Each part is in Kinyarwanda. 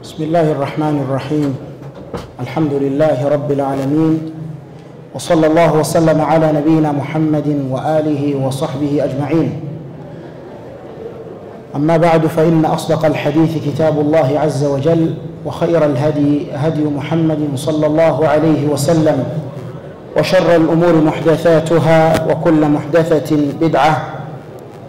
بسم الله الرحمن الرحيم الحمد لله رب العالمين وصلى الله وسلم على نبينا محمد واله وصحبه اجمعين اما بعد فان اصدق الحديث كتاب الله عز وجل وخير الهدي هدي محمد صلى الله عليه وسلم وشر الامور محدثاتها وكل محدثه بدعه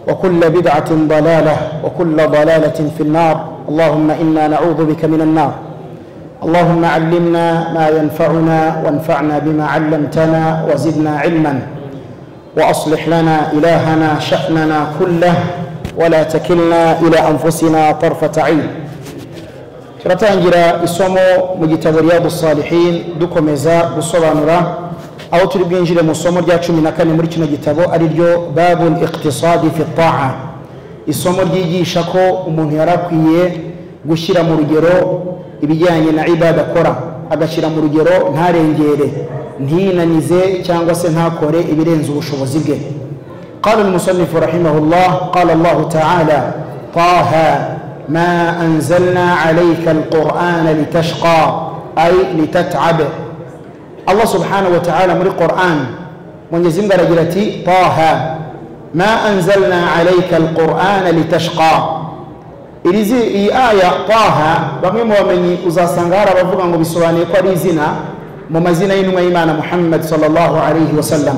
وكل بدعه ضلاله وكل ضلاله في النار اللهم انا نعوذ بك من النار اللهم علمنا ما ينفعنا وانفعنا بما علمتنا وزدنا علما واصلح لنا الهنا شاننا كله ولا تكلنا الى انفسنا طرفه عين turatangira isomo mu gitabo riyadu salihin dukomeza gusobanura aho turi bwinjire mu isomo rya cumi na kane muri kino gitabo ari ryo babul iqtisadi fi taa isomo ryigisha ko umuntu yari akwiye gushyira mu rugero ibijyanye na ibada akora agashyira mu rugero ntarengere ntinanize cyangwa se ntakore ibirenze ubushobozi bwe قال المصنف رحمه الله قال الله تعالى طه ما أنزلنا عليك القرآن لتشقى أي لتتعب الله سبحانه وتعالى من القرآن من يزمد رجلتي طه ما أنزلنا عليك القرآن لتشقى irizi iyi aya taha bamwe mu bamenyi uzasanga hari abavuga ngo bisobanuye ko ari izina mu mazina y'intumwa y'imana muhammad wasallam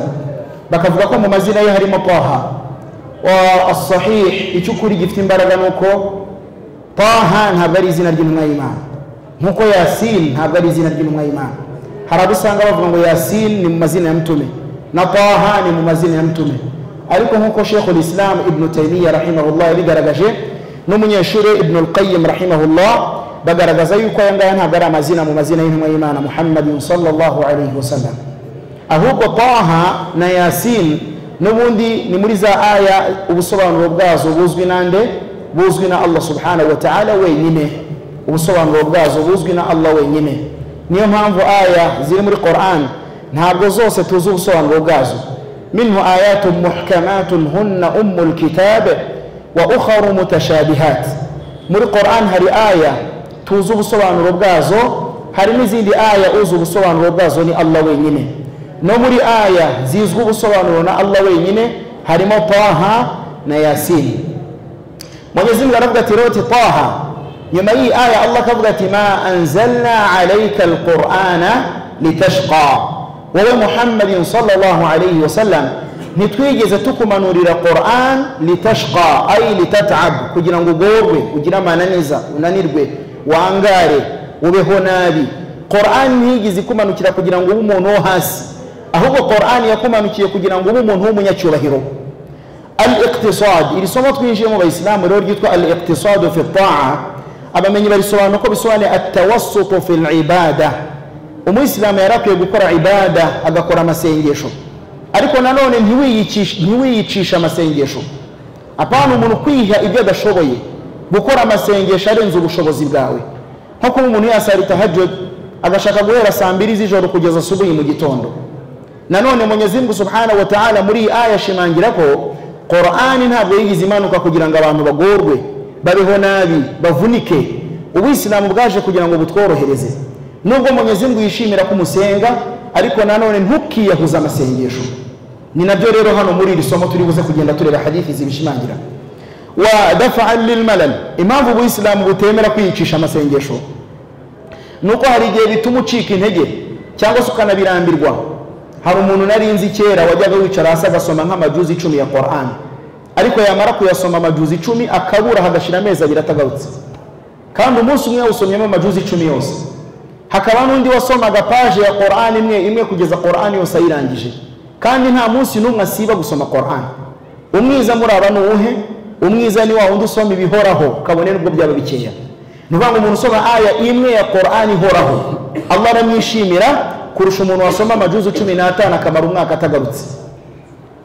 bakavuga ko mu mazina ye harimo taha asahih icyo ukuri gifite imbaraga ni uko taha ntabwo ari izina ry'intumwa y'imana nk'uko yasin ntabwo ari izina ry'intumwa y'imana hari abo usanga bavuga ngo yasin ni mu mazina ya mutume na taha ni mu mazina ya mutume ariko nk'uko shekhu lisilamu ibnu taymiya rahimahullah yabigaragaje n'umunyeshuri ibnu lqayim rahimahullah bagaragaza yuko aya ngaya ntabwo ari amazina mu mazina y'intumwa y'imana muhammadin sallallahu alaihi wasallam ahubwo taha na yasin n'ubundi ni muri za aya ubusobanuro bwazo buzwi nande buzwi na allah subhanahu wa ta'ala wenyine ubusobanuro bwazo buzwi na allah wenyine niyo mpamvu aya ziri muri quran ntabwo zose tuzi ubusobanuro bwazo منه آيات محكمات هن أم الكتاب وأخر متشابهات من القرآن هري آية توزو بسوان ربغازو هري نزيد آية أوزو بسوان ربغازو ني الله وينيني نمري آية زيزو بسوان رنا الله وينيني هري ما طاها نياسين mwenyezi mungu anavuga roti taha nyuma y'iyi aya allah akavuga ati ma anzalna alaika alqurana litashqa wowe muhammadin sallallahu alayhi wasallam ntitwigeze tukumanurira quran litashqa ay litatab kugira ngo ugorwe ugire amananiza unanirwe wangare ubeho nabi quran ntiyigize ikumanukira kugira ngo ube umuntu wo hasi ahubwo quran yakumanukiye kugira ngo ube umuntu w'umunyacyubahiro al iqtisad iri somo twinjiyemo bayisilamu rero ryitwa al iqtisadu fi taa abamenyi barisobanura ko bisobanuye atawasutu fi libada umuyisilamu yari akwiye gukora ibada agakora amasengesho ariko nanone ntiwiyicisha amasengesho apana umuntu kwiha ibyo adashoboye gukora amasengesho arenze ubushobozi bwawe nko kuba umuntu yasara tahajud agashaka guhera saa mbiri z'ijoro kugeza subuhi mu gitondo nanone munyezimungu subhana wa ta'ala muri iyi aya ashimangira ko korani ntabwo yigize imanuka kugira ngo abantu bagorwe babeho nabi bavunike ubuyisilamu bwaje kugira ngo butworohereze nubwo munyezingu yishimira ko umusenga ariko nanone ntukiyahuze amasengesho ni nabyo rero hano muri iri somo turi buze kugenda tureba hadithi zibishimangira wa dafaan lilmalal impamvu ubuyisilamu butemera kwiyicisha amasengesho ni uko hari igihe bituma ucika intege cyangwa se ukanabirambirwa hari umuntu narinzi kera wajyaga wicara hasi agasoma nk'amajuzi icumi ya quran ariko yamara kuyasoma amajuzi icumi akabura hagashira amezi abiri atagarutse kandi umunsi umwe yawusomyemo amajuzi icumi yose hakaba n'undi wasomaga paje ya korani imwe imwe kugeza korani yose ayirangije kandi nta munsi n'umwe asiba gusoma korani umwiza muri aba ni uwuhe umwiza ni wa wundi usoma ibihoraho kabone nubwo byaba bikeya ni ukuvuga ngo umuntu usoma aya imwe ya korani ihoraho allah aramwishimira kurusha umuntu wasoma amajuzu cumi n'atanu akamara umwaka atagarutse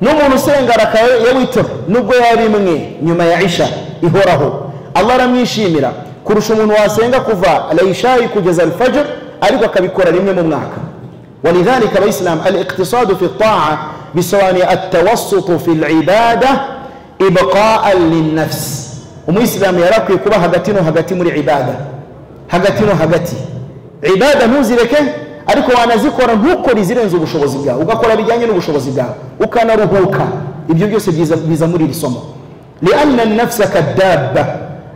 n'umuntu usenga rakaye ya witiro nubwo yaba imwe nyuma ya isha ihoraho allah aramwishimira kurusha umuntu wasenga kuva alayishayi kugeza alfajr ariko akabikora rimwe mu mwaka walidhalika abaisilamu aliqtisadu fi taa bisobanuye atawasutu fi libada ibqaan linnafsi umuyisilamu yari akwiye kuba hagati no hagati muri ibada hagati no hagati ibada ntuzireke ariko wanazikora ntukore izirenze ubushobozi bwawe ugakora bijyanye n'ubushobozi bwawe ukanaruhuka ibyo byose biza- biza muri iri somo lianna nafsa kadaba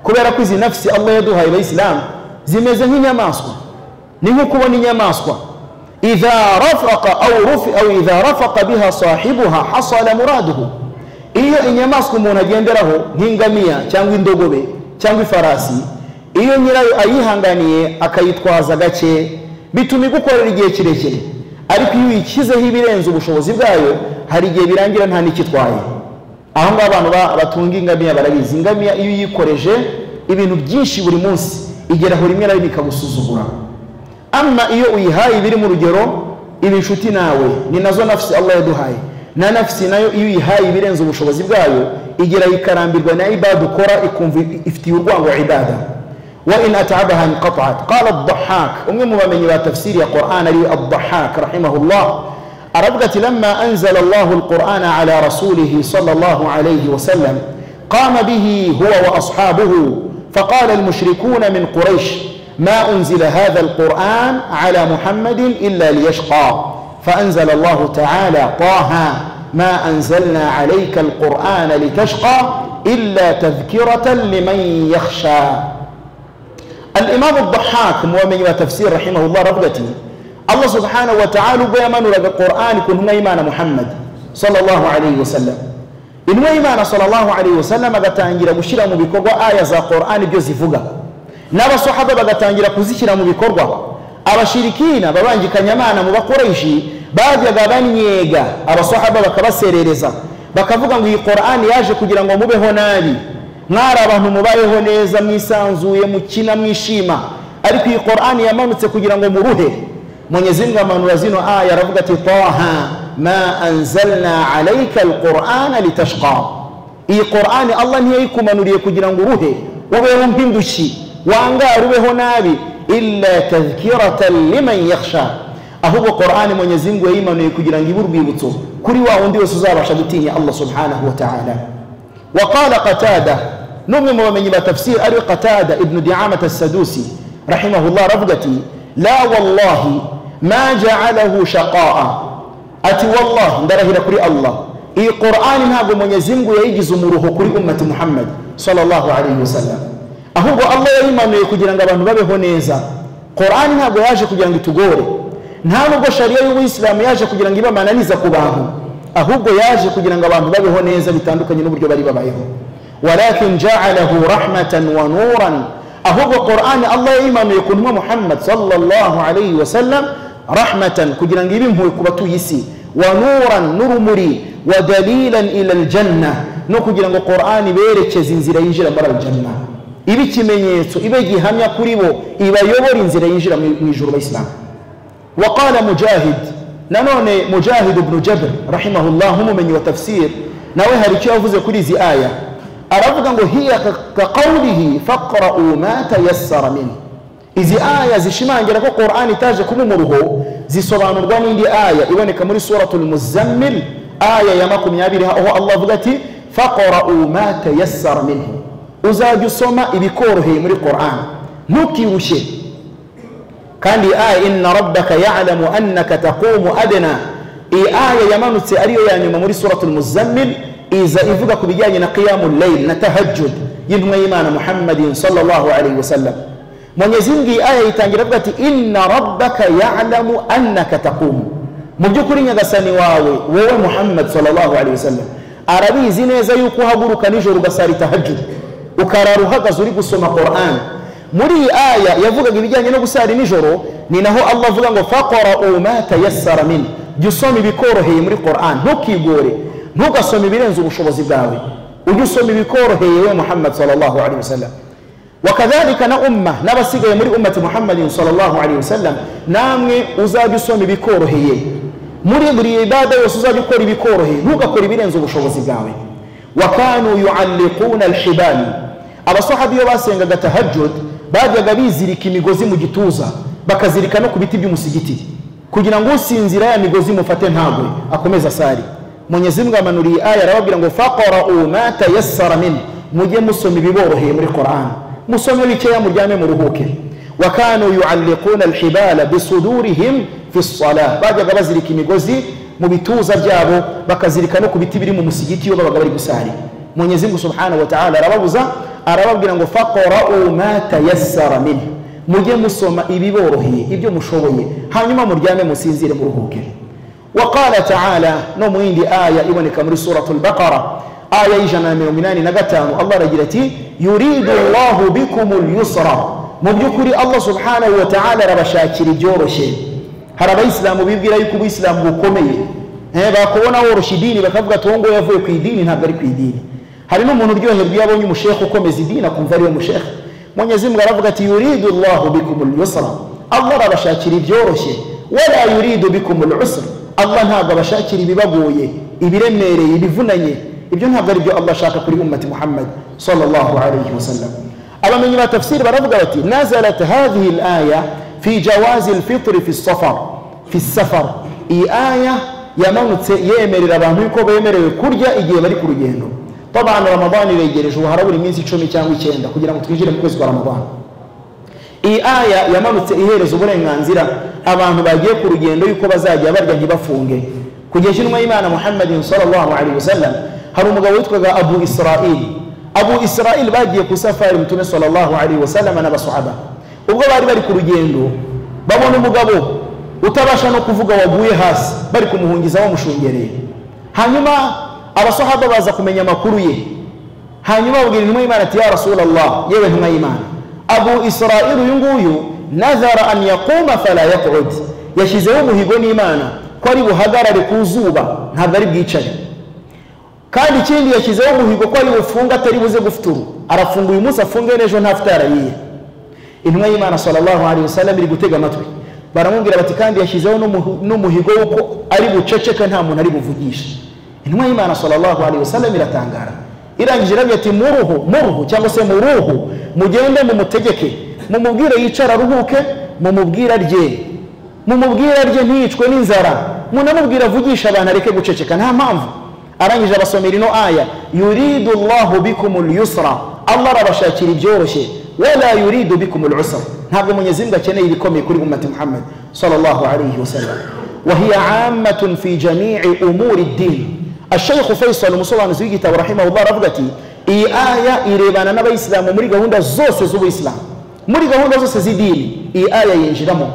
kubera ko izi nafsi allah yaduhaye abayisilamu zimeze nk'inyamaswa ni nko kubona inyamaswa idha rafaka au rufi au idha rafaka biha sahibuha hasala muraduhu iyo inyamaswa umuntu agenderaho nk'ingamiya cyangwa indogobe cyangwa ifarasi iyo nyirayo ayihanganiye akayitwaza gake bituma igukorera igihe kirekire ariko iyo uyishyizeho ibirenze ubushobozi bwayo hari igihe birangira nta n'ikitwaye aho ngaho abantu ba- batunga ingamiya barabizi ingamiya iyo uyikoreje ibintu byinshi buri munsi igeraho rimwe na rimwe ikagusuzugura ama iyo uyihaye ibiri mu rugero iba inshuti nawe ni nazo nafsi allah yaduhaye na nafsi nayo iyo uyihaye ibirenze ubushobozi bwayo igera ikarambirwa na ibada ukora ikumva ifitiye urwango ibada wa in atabaha inqataat qala adahak umwe mu bamenyi ba tafsiri ya quran ariwe adahak rahimahullah aravuga ati lama anzala allahu alqurana ala rasulihi sallallahu alayhi wasallam qama bihi huwa wa ashabuhu فقال المشركون من قريش ما أنزل هذا القرآن على محمد إلا ليشقى فأنزل الله تعالى طه ما أنزلنا عليك القرآن لتشقى إلا تذكرة لمن يخشى الإمام الضحاك مؤمن وتفسير رحمه الله رغبتي الله سبحانه وتعالى بيمان لك القرآن كن هنا إيمان محمد صلى الله عليه وسلم إن إيمان صلى الله عليه وسلم أغتانجر مشيرا مبكوغو آية ذا قرآن بيوزي فوغا نبا صحابة أغتانجر كوزيشيرا مبكوغو abashirikina babanjikanyamana mu bakoreshi bajyaga banyega abasahaba bakabaserereza bakavuga ngo iyi korani yaje kugira ngo mubeho nabi mwari abantu mubayeho neza mwisanzuye mukina mwishima ariko iyi korani yamanutse kugira ngo muruhe munyezinga amanura zino aya aravuga ati taha ma anzalna alaika alqurana litashqa iyi korani allah ntiyayikumanuriye kugira ngo uruhe ubeho nk'indushyi wangara ubeho nabi illa tadhkiratan liman yakhsha ahubwo korani mwenyezi mungu yayimanuye kugira ngo ibe urwibutso kuri wa wundi wese uzabasha gutinya allah subhanahu wa ta'ala وقال قتادة نؤمن ومن يبقى تفسير أري قتادة ابن دعامة السدوسي رحمه الله رفقتي لا والله ما جعله شقاء ati wallahi ndarahira kuri allah iyi qur'ani ntabwo munyezingu yayigize umuruho kuri ummati muhammad sallallahu alayhi wasallam ahubwo allah yayimanuye kugira ngo abantu babeho neza qur'ani ntabwo yaje kugira ngo itugore nta nubwo shariya y'ubuyisilamu yaje kugira ngo ibe amananiza ku bantu ahubwo yaje kugira ngo abantu babeho neza bitandukanye n'uburyo bari babayeho walakin ja'alahu rahmatan wa nuran ahubwo qur'ani allah yayimanuye ku ntumwa muhammad sallallahu alayhi wasallam rahmatan kugira ngo ibe impuhwe ku batuye isi wa nuran n'urumuri wa dalilan ila aljanna no kugira ngo qur'ani iberekeze inzira yinjira muri aljanna ibe ikimenyetso ibe gihamya kuri bo ibayobora inzira yinjira mu mu ijuru abayisilamu وقال مجاهد نانوني مجاهد بن جبر رحمه الله هم من وتفسير نويها رجاء فوز كل زي آية أرفض هي كقوله فقرأوا ما تيسر منه izi aya zishimangira ko qur'ani itaje kuba umuruho zisobanurwa n'indi aya iboneka muri suratul muzammil aya ya makumyabiri aho allah avuga ati faqra'u ma tayassara minhu uzajya usoma ibikoroheye muri qur'an ntukirushye kandi iyi aya inna rabbaka ya'lamu annaka taqumu adna iyi aya yamanutse ariyo ya nyuma muri suratul muzammil iza ivuga ku bijyanye na qiyamul layl na tahajjud y'intumwa y'imana muhammadin sallallahu alayhi wasallam mwenyezi mungu iyi aya yitangira avuga ati inna rabbaka ya'lamu annaka taqumu mu by'ukuri nyagasani wawe wowe muhammad sallallahu alayhi wasallam arabizi neza yuko uhaguruka nijoro ugasara tahajjud ukarara uhagaze uri gusoma qur'an muri iyi aya yavugaga ibijyanye no gusara nijoro ni naho allah avuga ngo faqarau ma tayassara min jya usoma ibikoroheye muri quran ntukigore ntugasome ibirenze ubushobozi bwawe ujye usoma ibikoroheye we muhammad sallallahu alaihi wasallam wakadhalika na umma n'abasigaye muri ummati muhammadin sallallahu alaihi wasallam namwe uzajya usoma ibikoroheye muri buri ibada yose uzajya ukora ibikoroheye ntugakore ibirenze ubushobozi bwawe wakanu yualliquna alhibali abasahabi iyo basengaga tahajjud bajyaga bizirika imigozi mu gituza bakazirika no ku biti by'umusigiti kugira ngo usinzira ya migozi mufate ntabwe akomeze asari Mwenyezi Mungu amanuriye aya arababwira ngo faqra'u ma tayassara min mujye musoma ibiboroheye muri Qur'an musome bikeya muryame muruhuke wakanu yualliquna alhibala bisudurihim fi salah bajyaga bazirika imigozi mu bituza byabo bakazirika no ku biti biri mu musigiti iyo babaga bari gusarira munyezingu subhanahu wataala arababuza arababwira ngo faqrau ma tayassara minhu mujye musoma ibiboroheye ibyo mushoboye hanyuma muryame musinzire muruhuke waqala taala no mu yindi aya iboneka muri suratu lbaqara aya y'ijana na mirongo inani na gatanu allah aragira ati yuridu llahu bikum lyusra mu by'ukuri allah subhanahu wataala arabashakira ibyoroshye hari abayisilamu bibwira yuko ubuyisilamu bukomeye Eh, bakubona woroshya idini bakavuga ati uwo nguwo yavuye ku idini ntabwo ari ku idini hari n'umuntu uryoherwa iyo abonye umushehe ukomeza idini akumva ariwe mushehe mwenyezi mungu aravuga ati yuridu llahu bikum lyusra allah arabashakira ibyoroshye wala yuridu bikum lusra allah ntabwo abashakira ibibagoye ibiremereye ibivunanye ibyo ntabwo ari byo allah ashaka kuri ummati muhammad sallallahu alayhi wasallam abamenyi ba tafsiri baravuga bati nazalat hadhihi laya fi jawazi lfitri fi safar fi safar iyi aya yamanutse yemerera abantu yuko bemerewe kurya igihe bari ku rugendo طبعا رمضان iregereje ubu harabura iminsi icumi cyangwa icyenda kugira ngo twinjire mu kwezi kwa ramadana iyi aya yamanutse ihereza uburenganzira abantu bagiye ku rugendo yuko bazajya barya ntibafunge kugeza intumwa y'imana muhammadin sallallahu alaihi wasallam hari umugabo witwaga abu israil abu israil bagiye ku safari mutume sallallahu alaihi wasallam n'abasahaba ubwo bari bari ku rugendo babona umugabo utabasha no kuvuga waguye hasi bari kumuhungiza bamushungereye hanyuma abasahaba baza kumenya amakuru ye hanyuma babwira intumwa y'imana ati ya rasulallah yewe ntumwa y'imana abu israeli uyu nguyu nazara an yakuma fala yakud yashyizeho umuhigo n'imana ko ari buhagarare ku zuba ntabwo ari bwicare kandi ikindi yashyizeho umuhigo ko ari bufunga atari buze gufuturu arafunga uyu munsi afunge n'ejo nta futara yiye intumwa y'imana sallallahu alaihi wasallam iri gutega amatwi baramubwira bati kandi yashyizeho n'umuhu- n'umuhigo w'uko ari buceceka nta muntu ari buvugishe intumwa y'imana sallallahu alaihi wasallam iratangara irangije irabye ati muruhu muruhu cyangwa se muruhu mugende mumutegeke mumubwire yicara aruhuke mumubwire arye mumubwire arye ntiyicwe n'inzara munamubwire avugisha abantu areke guceceka nta mpamvu arangije abasomera ino aya yuridu llahu bikum lyusra allah arabashakira ibyoroshye wala yuridu bikum lusra ntabwo Mwenyezi Mungu akeneye ibikomeye kuri ummati muhammad sallallahu alaihi wasallam وهي عامة في جميع أمور الدين الشيخ فيصل مصطفى نزويجي رحمه الله رفقتي iyi aya irebana n'abayisilamu muri gahunda zose z'ubuyisilamu muri gahunda zose z'idini iyi aya yinjiramo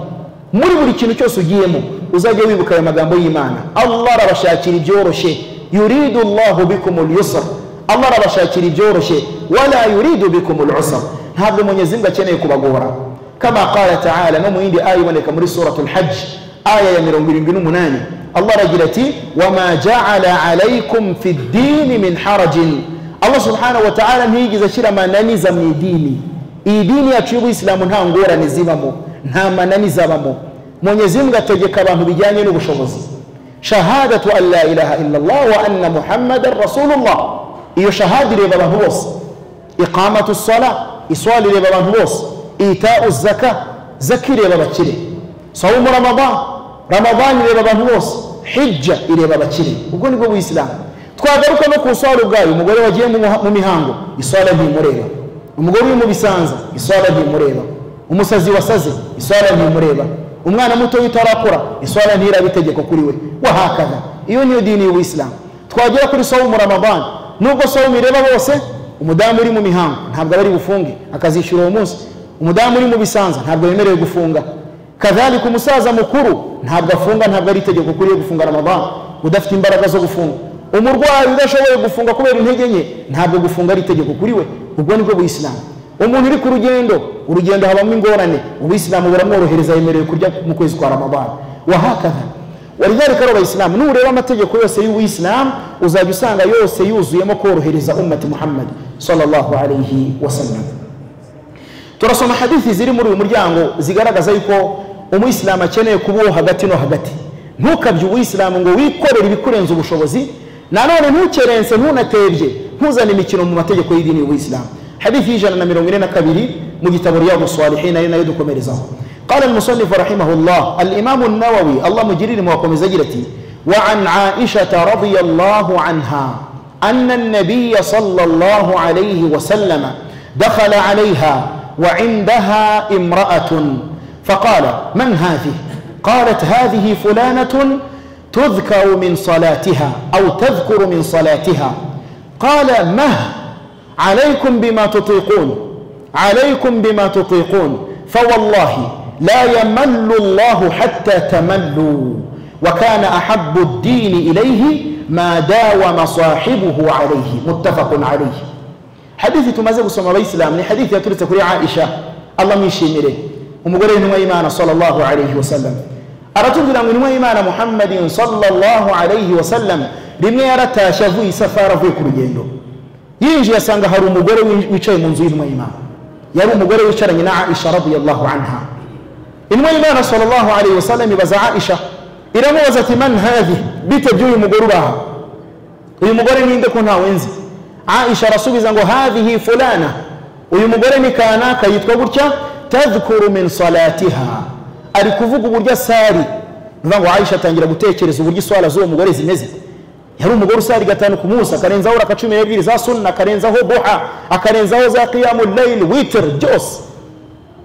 muri buri kintu cyose ugiyemo uzajya wibuka aya magambo y'imana allah arabashakira ibyoroshye yuridu llahu bikum lyusra allah arabashakira ibyoroshye wala yuridu bikum lusra ntabwo Mwenyezi Mungu akeneye kubagora kama qala taala no mu yindi aya iboneka muri suratu lhaji aya ya mirongo irindwi n'umunani allah aragira ati wama jaala alaikum fi ddini min harajin allah subhanahu wataala ntiyigeze ashyira amananiza mu idini iyi dini yacu y'ubuyisilamu nta ngorane zibamo nta mananiza abamo mwenyezi mungu ategeka abantu bijyanye n'ubushobozi shahadatu an la ilaha illallah wa anna muhammadan rasulullah iyo shahada ireba abantu bose iqamatu sala iswala ireba abantu bose itau zaka zaka ireba abakire sawumu ramadan ramadan ireba abantu bose hijja ireba abakire ubwo nibwo buyisilamu twagaruka no ku iswara ubwayo umugore wagiye mu muha- mu mihango iswara ntimureba umugore uri mu bisanza iswara ntimureba umusazi wasaze iswara ntimureba umwana muto w'itarakura iswara ntiraba itegeko kuri we wahakaza iyo niyo dini y'ubuyisilamu twagera kuri sawumu ramadani nubwo sawumu ireba bose umudamu uri mu mihango ntabwo aba ari bufunge akazishyura uwo munsi umudamu uri mu bisanza ntabwo yemerewe gufunga kadhalika umusaza mukuru ntabwo afunga ntabwo ari itegeko kuri yo gufunga ramadani udafite imbaraga zo gufunga umurwayi udashoboye gufunga kubera intege nke ntabwo gufunga ari itegeko kuri we ubwo nibwo buyisilamu umuntu uri ku rugendo urugendo habamo ingorane ubuyisilamu buramworohereza yemerewe kurya mu kwezi kwa ramadani wahakaza walidhalika rero abayisilamu nureba amategeko yose y'ubuyisilamu uzajya usanga yose yuzuyemo korohereza ummati muhammad sallallahu alayhi wasallam turasoma hadithi ziri muri uyu muryango zigaragaza yuko umuyisilamu akeneye kuba uwo hagati no hagati ntukabye ubuyisilamu ngo wikorere ibikurenza ubushobozi nanone ntukerense ntunatebye ntuzane imikino mu mategeko y'idini y'ubuyisilamu hadithi y'ijana na mirongo ine na kabiri mu gitabo riyadu salihin ari nayo dukomerezaho قال المصنف رحمه الله الإمام النووي الله مجرين موقم زجرتي وعن عائشة رضي الله عنها أن النبي صلى الله عليه وسلم دخل عليها وعندها امرأة فقال من هذه قالت هذه فلانة تذكر من صلاتها أو تذكر من صلاتها قال مه عليكم بما تطيقون عليكم بما تطيقون فوالله لا يمل الله حتى تملوا وكان أحب الدين إليه ما داوم صاحبه عليه متفق عليه hadithi tumaze gusoma abayisilamu ni hadithi yaturutse kuri aisha allah mwishimire umugore w'intumwa y'imana sallallahu alayhi wasallam aratubwira ngo intumwa y'imana muhammadin sallallahu alayhi wasallam rimwe yaratashye avuye isafari avuye ku rugendo yinjiye asanga hari umugore wicaye mu nzu y'intumwa y'imana yari umugore wicaranye na aisha radiyallahu anha intumwa y'imana sallallahu alayhi wasallam ibaza aisha iramubaza ati man hadhi bite by'uyu mugore uri aha uyu mugore ninde ko ntawenzi aisha arasubiza ngo hadhihi fulana uyu mugore ni kanaka yitwa gutya tadhkuru min salatiha ari kuvuga uburyo asari bivuga ngo aisha atangira gutekereza uburyo iswara z'uwo mugore zimeze yari umugore usari gatanu ku munsi akarenzaho raka cumi n'ebyiri za sunna akarenzaho duha akarenzaho za qiyamu layili witiri byose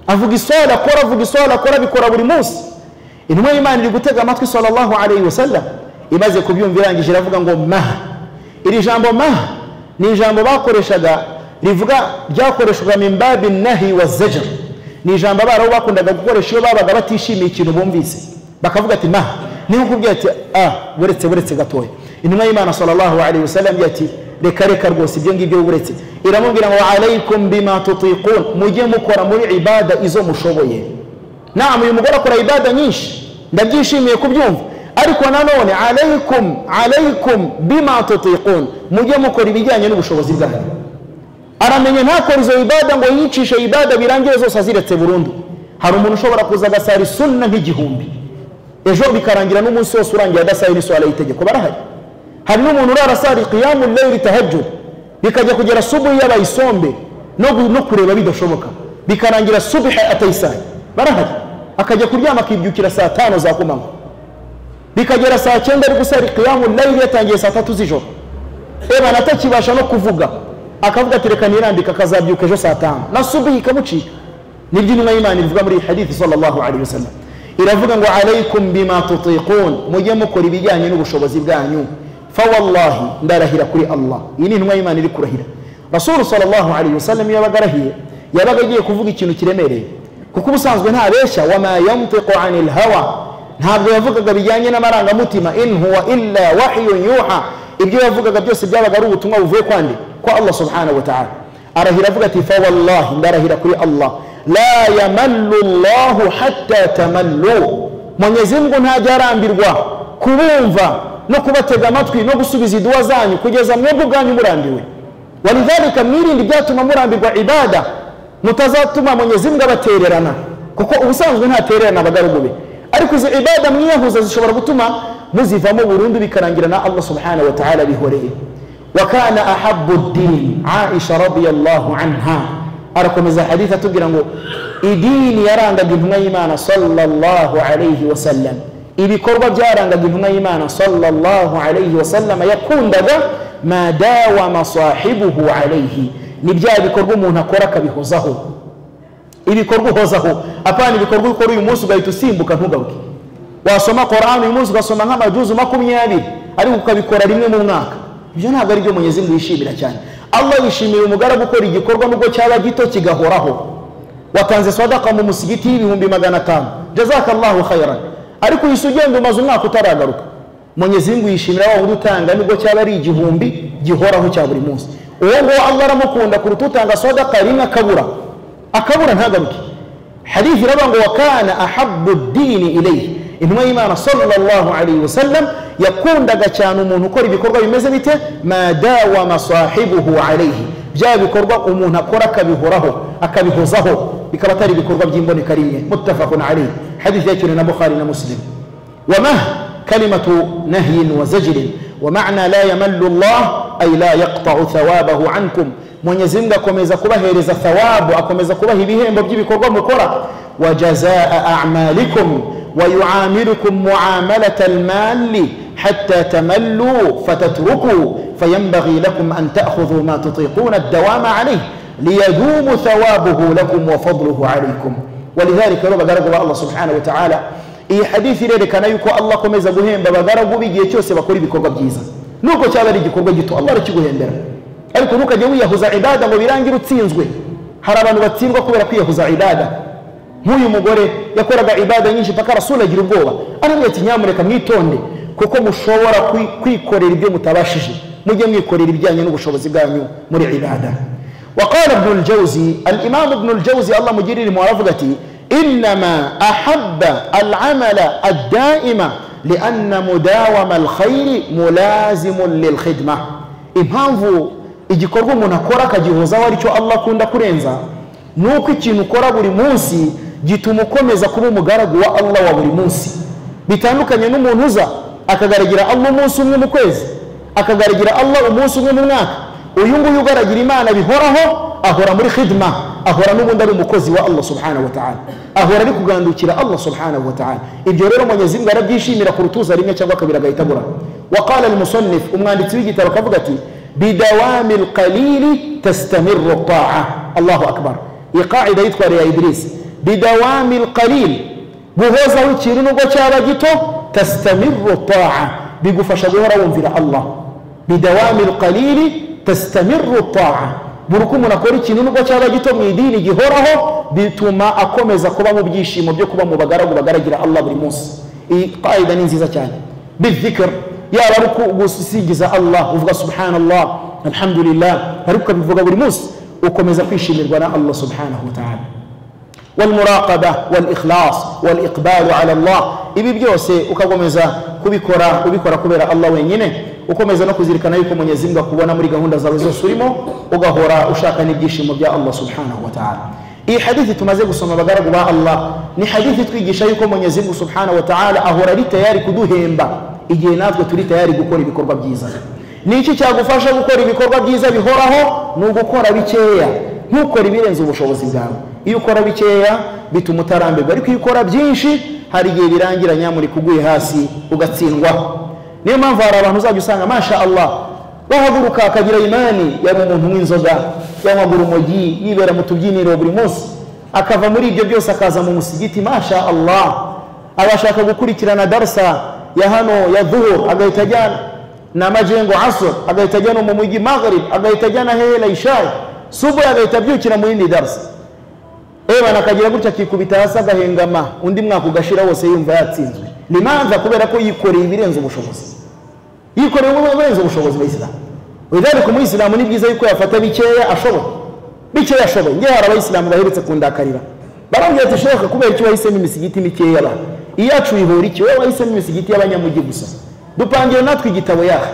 avuga iswara akora avuga iswara akora abikora buri munsi intumwa y'imana iri gutega amatwi sallallahu alayhi wasallam imaze kubyumva irangije iravuga ngo maha iri jambo maha ni ijambo bakoreshaga rivuga ryakoreshwaga mimbabi nahi wa zejer ni ijambo abarabu bakundaga gukoresha iyo babaga batishimiye ikintu bumvise bakavuga ati maha niba ukubwiye ati ah buretse buretse gatoya intumwa y'imana sallallahu alayhi wasallam ati reka reka rwose ibyo ngibyo buretse iramubwira ngo alaykum bima tutiqun mujye mukora muri ibada izo mushoboye namu uyu mugore akora ibada nyinshi ndabyishimiye kubyumva ariko nanone alaykum alaykum bima tutiqun mujye mukora ibijyanye n'ubushobozi bwanyu aramenye ntakora izo ibada ngo yicishe ibada birangire zose aziretse burundu hari umuntu ushobora kuza agasara isunna nk'igihumbi ejo bikarangira n'umunsi wose urangiye adasaye n'iswara y'itegeko barahari hari n'umuntu urara asara ikiyamu leyiri tahajjud bikajya kugera subuhi yabaye isombe no, no kureba bidashoboka bikarangira subuhi atayisaye barahari akajya kuryama akibyukira saa tano za kumanywa bikagera saa cyenda ari gusara ikiyamu layili yatangiye saa tatu z'ijoro eba atakibasha no kuvuga akavuga ati reka nirambika akazabyuka ejo saa tanu na subuhi ikamucika nibyo intumwa y'imana ivuga muri iyi hadithi sallallahu alayhi wasallam iravuga ngo alaykum bima tutiqun mujye mukora ibijyanye n'ubushobozi bwanyu fawallahi ndarahira kuri allah iyi ni intumwa y'imana iri kurahira rasulu sallallahu alayhi wasallam iyo yabaga arahiye yabaga agiye kuvuga ikintu kiremereye kuko ubusanzwe ntabeshya wama yantiqu anil hawa ntabwo yavugaga bijyanye n'amarangamutima in huwa illa wahiyun yuha ibyo yavugaga byose byabaga ari ubutumwa buvuye kwande kwa allah subhanahu wa ta'ala arahira avuga ati fawallahi ndarahira kuri allah la yamallu llahu hatta tamallu mwenyezi mungu ntajya arambirwa kubumva no kubatega amatwi no gusubiza iduwa zanyu kugeza mwebwe ubwanyu murambiwe walidhalika mwirinde ibyatuma murambirwa ibada mutazatuma mwenyezi mungu abatererana kuko ubusanzwe ntatererana abagaragu be ariko izo ibada mwiyahuza zishobora gutuma muzivamo burundu bikarangira na allah subhanahu wa ta'ala bihoreye wakana ahabu dini aisha radiyallahu anha arakomeza hadithi atubwira ngo idini yarangaga intumwa y'imana sallallahu alayhi wasallam ibikorwa byarangaga intumwa y'imana sallallahu alayhi wasallam yakundaga ma dawama sahibuhu alayhi ni bya bikorwa umuntu akora akabihozaho ibikorwa uhozaho apana ibikorwa ukora uyu munsi ugahita usimbuka ntugaruke wasoma korani uyu munsi ugasoma nk'amajuzu makumyabiri ariko ukabikora rimwe mu mwaka ibyo ntabwo ari byo munyezi ngo yishimira cyane allah yishimira umugaragu gukora igikorwa nubwo cyaba gito kigahoraho watanze sadaka mu musigiti y'ibihumbi magana atanu jazakallahu khairan ariko uhise ugenda umaze umwaka utaragaruka munyezi ngo yishimira wa wundi utanga nubwo cyaba ari igihumbi gihoraho cya buri munsi uwo nguwo allah aramukunda kuruta utanga sadaka rimwe akabura akabura ntagaruke hadithi iravuga ngo wakana ahabu dini ilayhi intumwa y'imana sallallahu alayhi wasallam yakundaga cyane umuntu ukora ibikorwa bimeze bite ma dawama sahibuhu alayhi bya bikorwa umuntu akora akabihoraho akabihozaho bikaba atari ibikorwa by'imboneka rimwe muttafaqun alayhi hadithi yakiriwe na bukhari na muslim wamah kalimatu nahyin wa zajrin ومعنى لا يمل الله أي لا يقطع ثوابه عنكم mwenyezi mungu akomeza kubahereza thawabu akomeza kubaha ibihembo by'ibikorwa mukora wa jazaa amalikum wayuamirukum muamalata almali hatta tamallu fatatruku fayambaghi lakum an ta'khudhu ma tutiquna ad-dawama alayh liyadumu thawabuhu lakum wa fadluhu alaikum walidhalika rero bagaragu ba allah subhanahu wa ta'ala iyi hadithi irerekana yuko allah akomeza guhemba abagaragu b'igihe cyose bakora ibikorwa byiza nubwo cyaba ari igikorwa gito allah arakiguhembera ariko ntukajye wiyahuza ibada ngo birangire utsinzwe hari abantu batsindwa kubera kwiyahuza ibada nk'uyu mugore yakoraga ibada nyinshi mpaka rasuli agira ubwoba arambwira ati nyamuneka mwitonde kuko mushobora kwi- kwikorera ibyo mutabashije mujye mwikorera ibijyanye n'ubushobozi bwanyu muri ibada وقال ابن الجوزي الإمام ابن الجوزي الله مجيري لمعرفتي إنما أحب العمل الدائم لأن مداوم الخير ملازم للخدمة impamvu igikorwa umuntu akora akagihozaho aricyo allah akunda kurenza ni uko ikintu ukora buri munsi gituma ukomeza kuba umugaragu wa allah wa buri munsi bitandukanye n'umuntu uza akagaragira allah umunsi umwe mu kwezi akagaragira allah umunsi umwe mu mwaka uyu nguyu ugaragira imana bihoraho ahora muri khidma ahora n'ubundi ari umukozi wa allah subhanahu wa ta'ala ahora ari kugandukira allah subhanahu wa ta'ala ibyo rero mwenyezi mungu arabyishimira ku rutuza rimwe cyangwa kabiri agahita agura waqala almusannif umwanditsi w'igitabo akavuga ati bidawami alqalili tastamiru taa allahu akbar iyi qaida yitwa ya idris bidawami alqalil guhozaho ikintu nubwo cyaba gito tasitamiru taa bigufasha guhora wumvira allah bidawami qalili tasitamiru taa buri uko umuntu akora ikintu nubwo cyaba gito mu idini gihoraho bituma akomeza kuba mu byishimo byo kuba mu bagaragu bagaragira allah buri munsi iyi qaida ni nziza cyane bidhikr yaba ari uku- gusigiza allah uvuga subhanallah alhamdulillah ariko ukabivuga buri munsi ukomeza kwishimirwa na allah subhanahu wa ta'ala والمراقبة والإخلاص والإقبال على الله ibi byose ukakomeza kubikora ubikora kubera allah wenyine ukomeza no kuzirikana yuko mwenyezi mungu akubona muri gahunda zawe zose urimo ugahora ushaka n'ibyishimo bya allah subhanahu wa ta'ala iyi hadithi tumaze gusoma abagaragu ba allah ni hadithi itwigisha yuko mwenyezi mungu subhanahu wa ta'ala ahora ari tayari kuduhemba igihe natwe turi tayari gukora ibikorwa byiza ni iki cyagufasha gukora ibikorwa byiza bihoraho ni ugukora bikeya ntukore ibirenze ubushobozi bwawe iyo ukora bikeya bituma utarambirwa ariko iyo ukora byinshi hari igihe birangira nyamurika uguye hasi ugatsindwaho niyo mpamvu hari abantu uzajya usanga masha allah bahaguruka akagira imani yaba umuntu w'inzoga yanywaga urumogi yibera mu tubyiniro buri munsi akava muri ibyo byose akaza mu musigiti masha allah abashaka gukurikirana darsa ya hano ya duhur agahita ajyana na majengo asr agahita ajya no mu mujyi maghrib agahita ajya na hehela ishayi subuhi agahita abyukira mu yindi darasa ebana akagira gutya akikubita hasi agahengama undi mwaka ugashira wose yumva yatsinzwe limanza kubera ko yikoreye ibirenze ubushobozi yikoreye ibirenze ubushobozi bayisilamu lidhalika umuyisilamu ni byiza yuko yafata bikeya ashoboye bikeya ashoboye ngewe hari abayisilamu baherutse kundakarira barambwira ati sheka kubera iki wahisemo imisigiti mikeya ba iyacu ihura iki wowe wahisemo imisigiti y'abanyamujyi gusa dupangira natwe igitabo yaha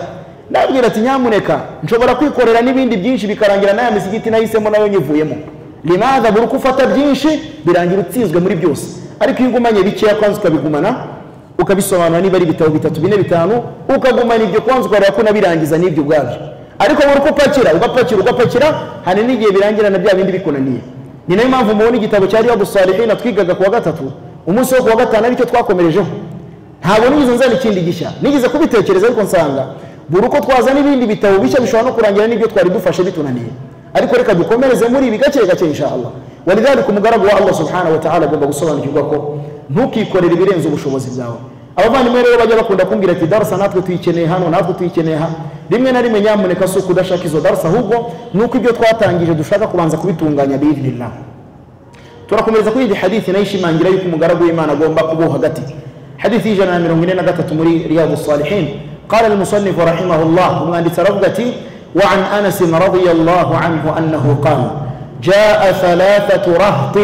ndabwira ati nyamuneka nshobora kwikorera n'ibindi byinshi bikarangira n'aya misigiti nahisemo nayo nyivuyemo limaza buri uko ufata byinshi birangira utsinzwe muri byose ariko iyo ugumanye bikeya kwanza ukabigumana ukabisobanura niba ari ibitabo bitatu bine bitanu ukagumana ibyo kwanza ukareba ko unabirangiza n'ibyo ubwabyo ariko buri uko upakira ugapakira ugapakira hari n'igihe birangira na bya bindi bikunaniye ni nayo mpamvu mubona igitabo cya riyabu salihina twigaga ku wa gatatu umunsi wo ku wa gatanu aricyo twakomerejeho ntabwo nigeze nzana ikindi gishya nigeze kubitekereza ariko nsanga buri uko twazana ibindi bitabo bishya bishobora no kurangira n'ibyo twari dufashe bitunaniye ariko reka dukomereze muri ibi gake gake inshallah walidhalika umugaragu wa allah subhanahu wa ta'ala agomba gusobanukirwa ko ntukikorere ibirenze ubushobozi bwawe abavandimwe rero bajya bakunda kumbwira ati darasa natwe tuyikeneye hano natwe tuyikeneye hano rimwe na rimwe nyamuneka si ukudashaka izo darasa ahubwo ni uko ibyo twatangije dushaka kubanza kubitunganya biidhnillah turakomereza kuri iyi hadithi nayo ishimangira yuko umugaragu w'imana agomba kubaho hagati hadithi y'ijana na mirongo ine na gatatu muri riyadu salihin qala almusannifu rahimahullah umwanditsi aravuga ati وعن أنس رضي الله عنه أنه قال جاء ثلاثة رهط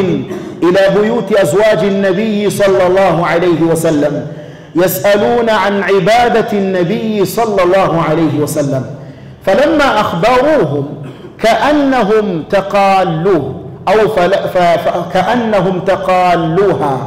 إلى بيوت أزواج النبي صلى الله عليه وسلم يسألون عن عبادة النبي صلى الله عليه وسلم فلما أخبروهم كأنهم تقالوه أو فل... ف... ف... كأنهم تقالوها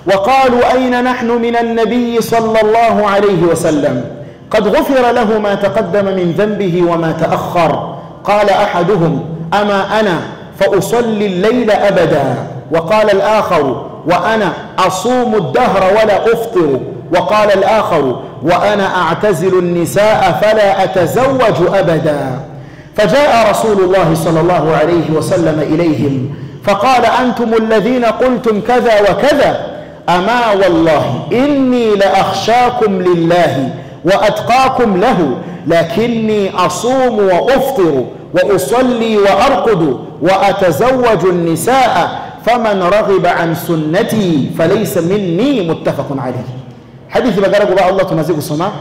وقالوا أين نحن من النبي صلى الله عليه وسلم قد غفر له ما تقدم من ذنبه وما تأخر قال أحدهم أما أنا فأصلي الليل أبدا وقال الآخر وأنا أصوم الدهر ولا أفطر وقال الآخر وأنا أعتزل النساء فلا أتزوج أبدا فجاء رسول الله صلى الله عليه وسلم إليهم فقال أنتم الذين قلتم كذا وكذا أما والله إني لأخشاكم لله وأتقاكم له لكني أصوم وأفطر وأصلي وأرقد وأتزوج النساء فمن رغب عن سنتي فليس مني متفق عليه حديث بقرأ بقى الله تمزيق السماء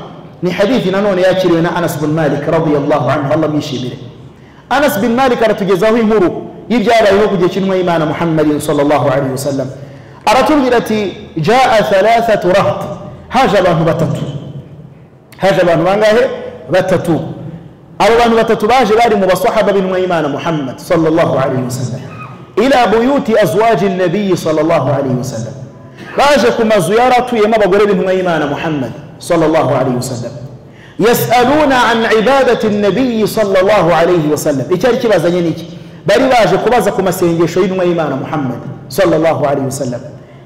ni hadithi nanone yakiriwe na anas bin malik radiallahu anhu allah mwishimire anas bin malik aratugezaho inkuru y'ibyabayeho ku gihe cy'intumwa y'imana muhammadin sallallahu alaihi wasallam aratubwira ati jaa thalathatu rahat haje abantu batatu haje abantu bangahe batatu abo bantu batatu baje bari mu basahaba b'intumwa y'imana muhammad sallallahu alaihi wasallam ila buyuti azwaji nabiyi sallallahu alaihi wasallam baje ku mazu yari atuyemo abagore b'intumwa y'imana muhammad صلى الله عليه وسلم يسألون عن عبادة النبي صلى الله عليه وسلم إيشاري كي بازا ينيكي باري باجة كبازا كما سينجي شوين وإيمان محمد صلى الله عليه وسلم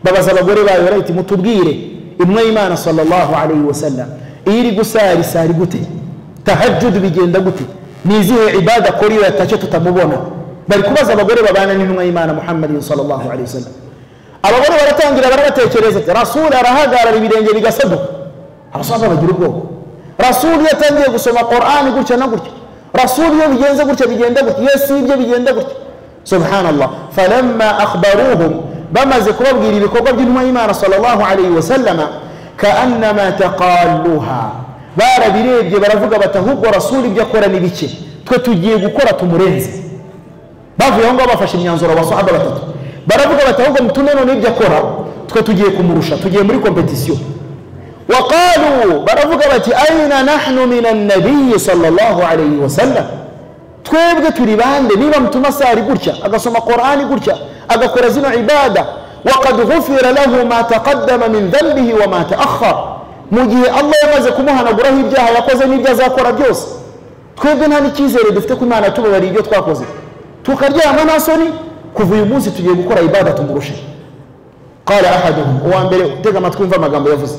بابا زبغوري باي وريتي متبغيري ابن إيمان صلى الله عليه وسلم إيري قساري ساري قتي تهجد بجين دقتي نيزيه عبادة كوري ويتاجتو تمبونا باري كبازا بغوري بابانا نينو إيمان محمد صلى الله عليه وسلم abagore baratangira barabatekereza ati rasuli arahagarara ibirenge bigasaduka abasaza bagira ubwoba rasuli iyo atangiye gusoma qorani gutya na gutya rasuli iyo bigenze gutya bigenda gutya yesu ibyo bigenda gutya subhanallah falamma akhbaruhum bamaze kubabwira ibikorwa by'intumwa y'imana sallallahu alayhi wasallama kaannama taqalluha barabirebye baravuga bati ahubwo rasuli ibyo akora ni bike twe tugiye gukora tumurenze bavuye aho ngaho bafashe imyanzuro abasahaba batatu baravuga bati ahubwo mutume none ibyo akora twe tugiye kumurusha tugiye muri kompetisiyo وقالوا baravuga bati aina nahnu min annabiyi sallallahu alayhi wasallam twebwe turi bande niba mutuma sari gutya agasoma qorani gutya agakora zino ibada waqad ghufira lahu ma taqaddama min dhanbihi wa ma taakhar mu gihe allah yamaze kumuhanaguraho ibyaha yakoze n'ibyo azakora byose twebwe nta n'icyizere dufite ko imana tubabariye ibyo twakoze tukaryama nta soni kuva uyu munsi tugiye gukora ibada tumurushe qala ahaduhum uwa mbere utega amatwi wumva amagambo yavuze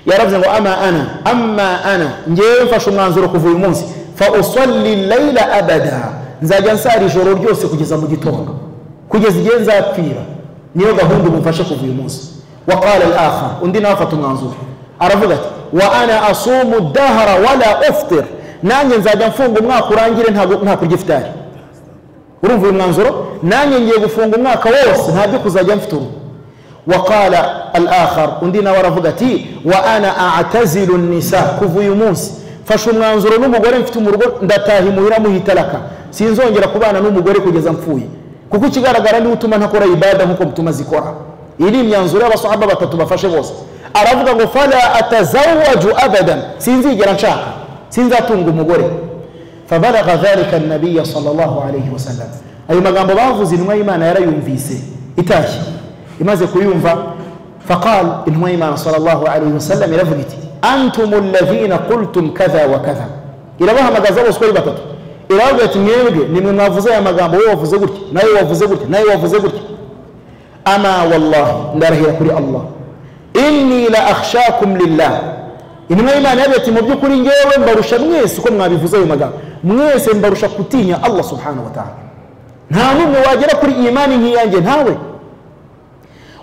yaravuze ngo ama ana ama ana ngewe mfashe umwanzuro kuva uyu munsi fa usalli layla abada nzajya nsara ijoro ryose kugeza mu gitondo kugeza igihe nzapfira niyo gahunda ubu mfashe kuva uyu munsi wa qala al-akhar undi nawe afata umwanzuro aravuga ati wa ana asumu dahara wala uftir nanjye nzajya mfunga umwaka urangire nta kurya ifitari urumva uyu mwanzuro nanjye ngiye gufunga umwaka wose ntabyo kuzajya mfite uruhu وقال الآخر undina waravugatي وأنا أعتزل النساء kuva uyu munsi fashe umwanzuro n'umugore mfite umurugo ndataha imuhira muhitaraka sinzongera kubana n'umugore kugeza mpfuye kuko ikigaragara niwe utuma ntakora ibada nk'uko mutuma zikora iyi ni imyanzuro y'abasahaba batatu bafashe bose aravuga ngo fala atazawaju abadan sinzigera nshaka sinzatunga umugore fabalaga dhalika annabiya sallallahu alayhi wasallam ayo magambo bavuze intumwa y'imana yarayumvise itashye imaze kuyumva faqal intumwa y'imana sallallahu alayhi wasallam iravuga iti antumu alladhina qultum kadha wa kadha irabahamagaza bose uko ari batatu iravuga iti mwebwe nimwe mwavuze aya magambo wowe wavuze gutya nawe wavuze gutya nawe wavuze gutya ama wallahi ndarahira kuri allah inni la akhshakum lillah intumwa y'imana yavuga ati mu by'ukuri ngewe mbarusha mwese uko mwabivuze ayo magambo mwese mbarusha kutinya allah subhanahu wa ta'ala nta n'umwe wagera kuri imani nk'iyanjye ntawe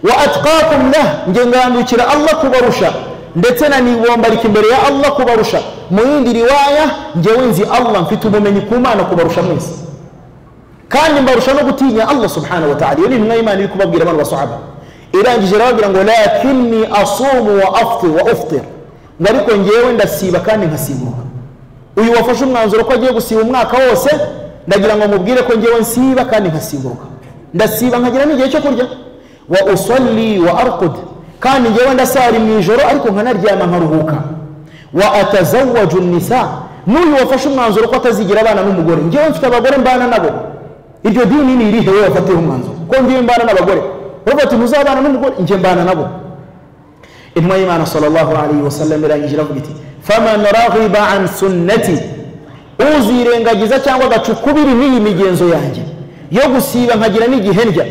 wa atqakum lah nge ngandukira allah kubarusha ndetse nanibombarika imbere ya allah kubarusha mu yindi riwaya ngewe nzi allah mfite ubumenyi ku mana kubarusha mwese kandi mbarusha no gutinya allah subhanahu wa ta'ala iyo ni intumwa y'imana iri kubabwira abantu basahaba irangije irababwira ngo lakinni asumu wa aftir wa uftir ngo ariko ngewe ndasiba kandi nkasibuka uyu wafashe umwanzuro ko agiye gusiba umwaka wose ndagira ngo mubwire ko ngewe nsiba kandi nkasibuka ndasiba nkagira n'igihe cyo kurya wa usalli wa arqud kandi ngewe ndasari mu ijoro ariko nkanaryama nkaruhuka wa atazawaju nisa n'uyu wafashe umwanzuro ko atazigira abana n'umugore ngewe mfite abagore mbana nabo iryo dini ni irihe wowe wafatiyeho umwanzuro ko ngewe mbana n'abagore uravuga ati ntuzabana n'umugore nge mbana nabo intumwa y'imana sallallahu alayhi wasallam irangije iravuga iti faman raghiba an sunnati uzirengagiza cyangwa agacukubiri n'iyi migenzo yanjye yo gusiba nkagira n'igihe ndya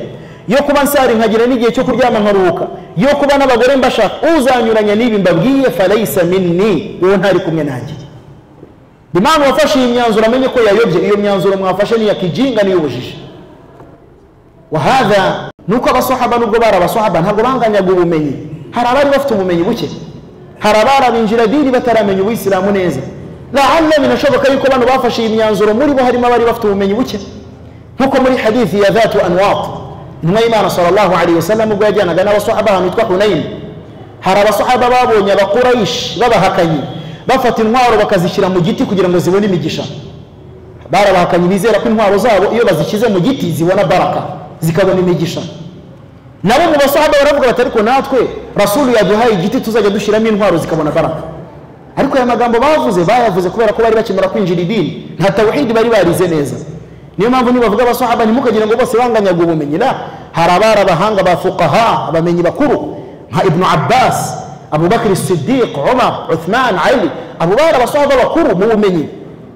yo kuba nsari nkagira n'igihe cyo kuryama nkaruhuka yo kuba n'abagore mbashaka uzanyuranya n'ibi mbabwiye falaisa minni uwo ntari kumwe nanjye impamvu wafashe iyi myanzuro amenye ko yayobye iyo myanzuro mwafashe ni iya kijinga n'iy'ubujiji wahada nuko abasahaba nubwo bari abasahaba ntabwo banganyaga ubumenyi hari abari bafite ubumenyi buke hari abari abinjira dini bataramenya ubuyisilamu neza laalla binashoboka yuko bano bafashe iyi myanzuro muri bo harimo abari bafite ubumenyi buke nkuko muri hadithi ya dhatu anwat intumwa y'imana sallallahu alaihi wasallam ubwo yajyanaga n'abasahaba ahantu hitwa hunayini hari abasahaba babonye abakurayishi babahakanyi bafata intwaro bakazishyira mu giti kugira ngo zibone imigisha barabahakanye bizera ko intwaro zabo iyo bazishyize mu giti zibona baraka zikabona imigisha nabo mu basahaba baravuga bati ariko natwe rasulu yaduhaye igiti tuzajya dushyiramo intwaro zikabona baraka ariko aya magambo bavuze bayavuze kubera ko bari bakimara kwinjira idini nta tawhidi bari barize neza niyo mpamvu nibavuga abasahaba ntimukagire ngo bose banganyaga ubumenyi na hari abari abahanga ba fuqaha abamenyi bakuru nka ibnu abbas abubakari sidiq umar uthman ali abo bari abasahaba bakuru mu bumenyi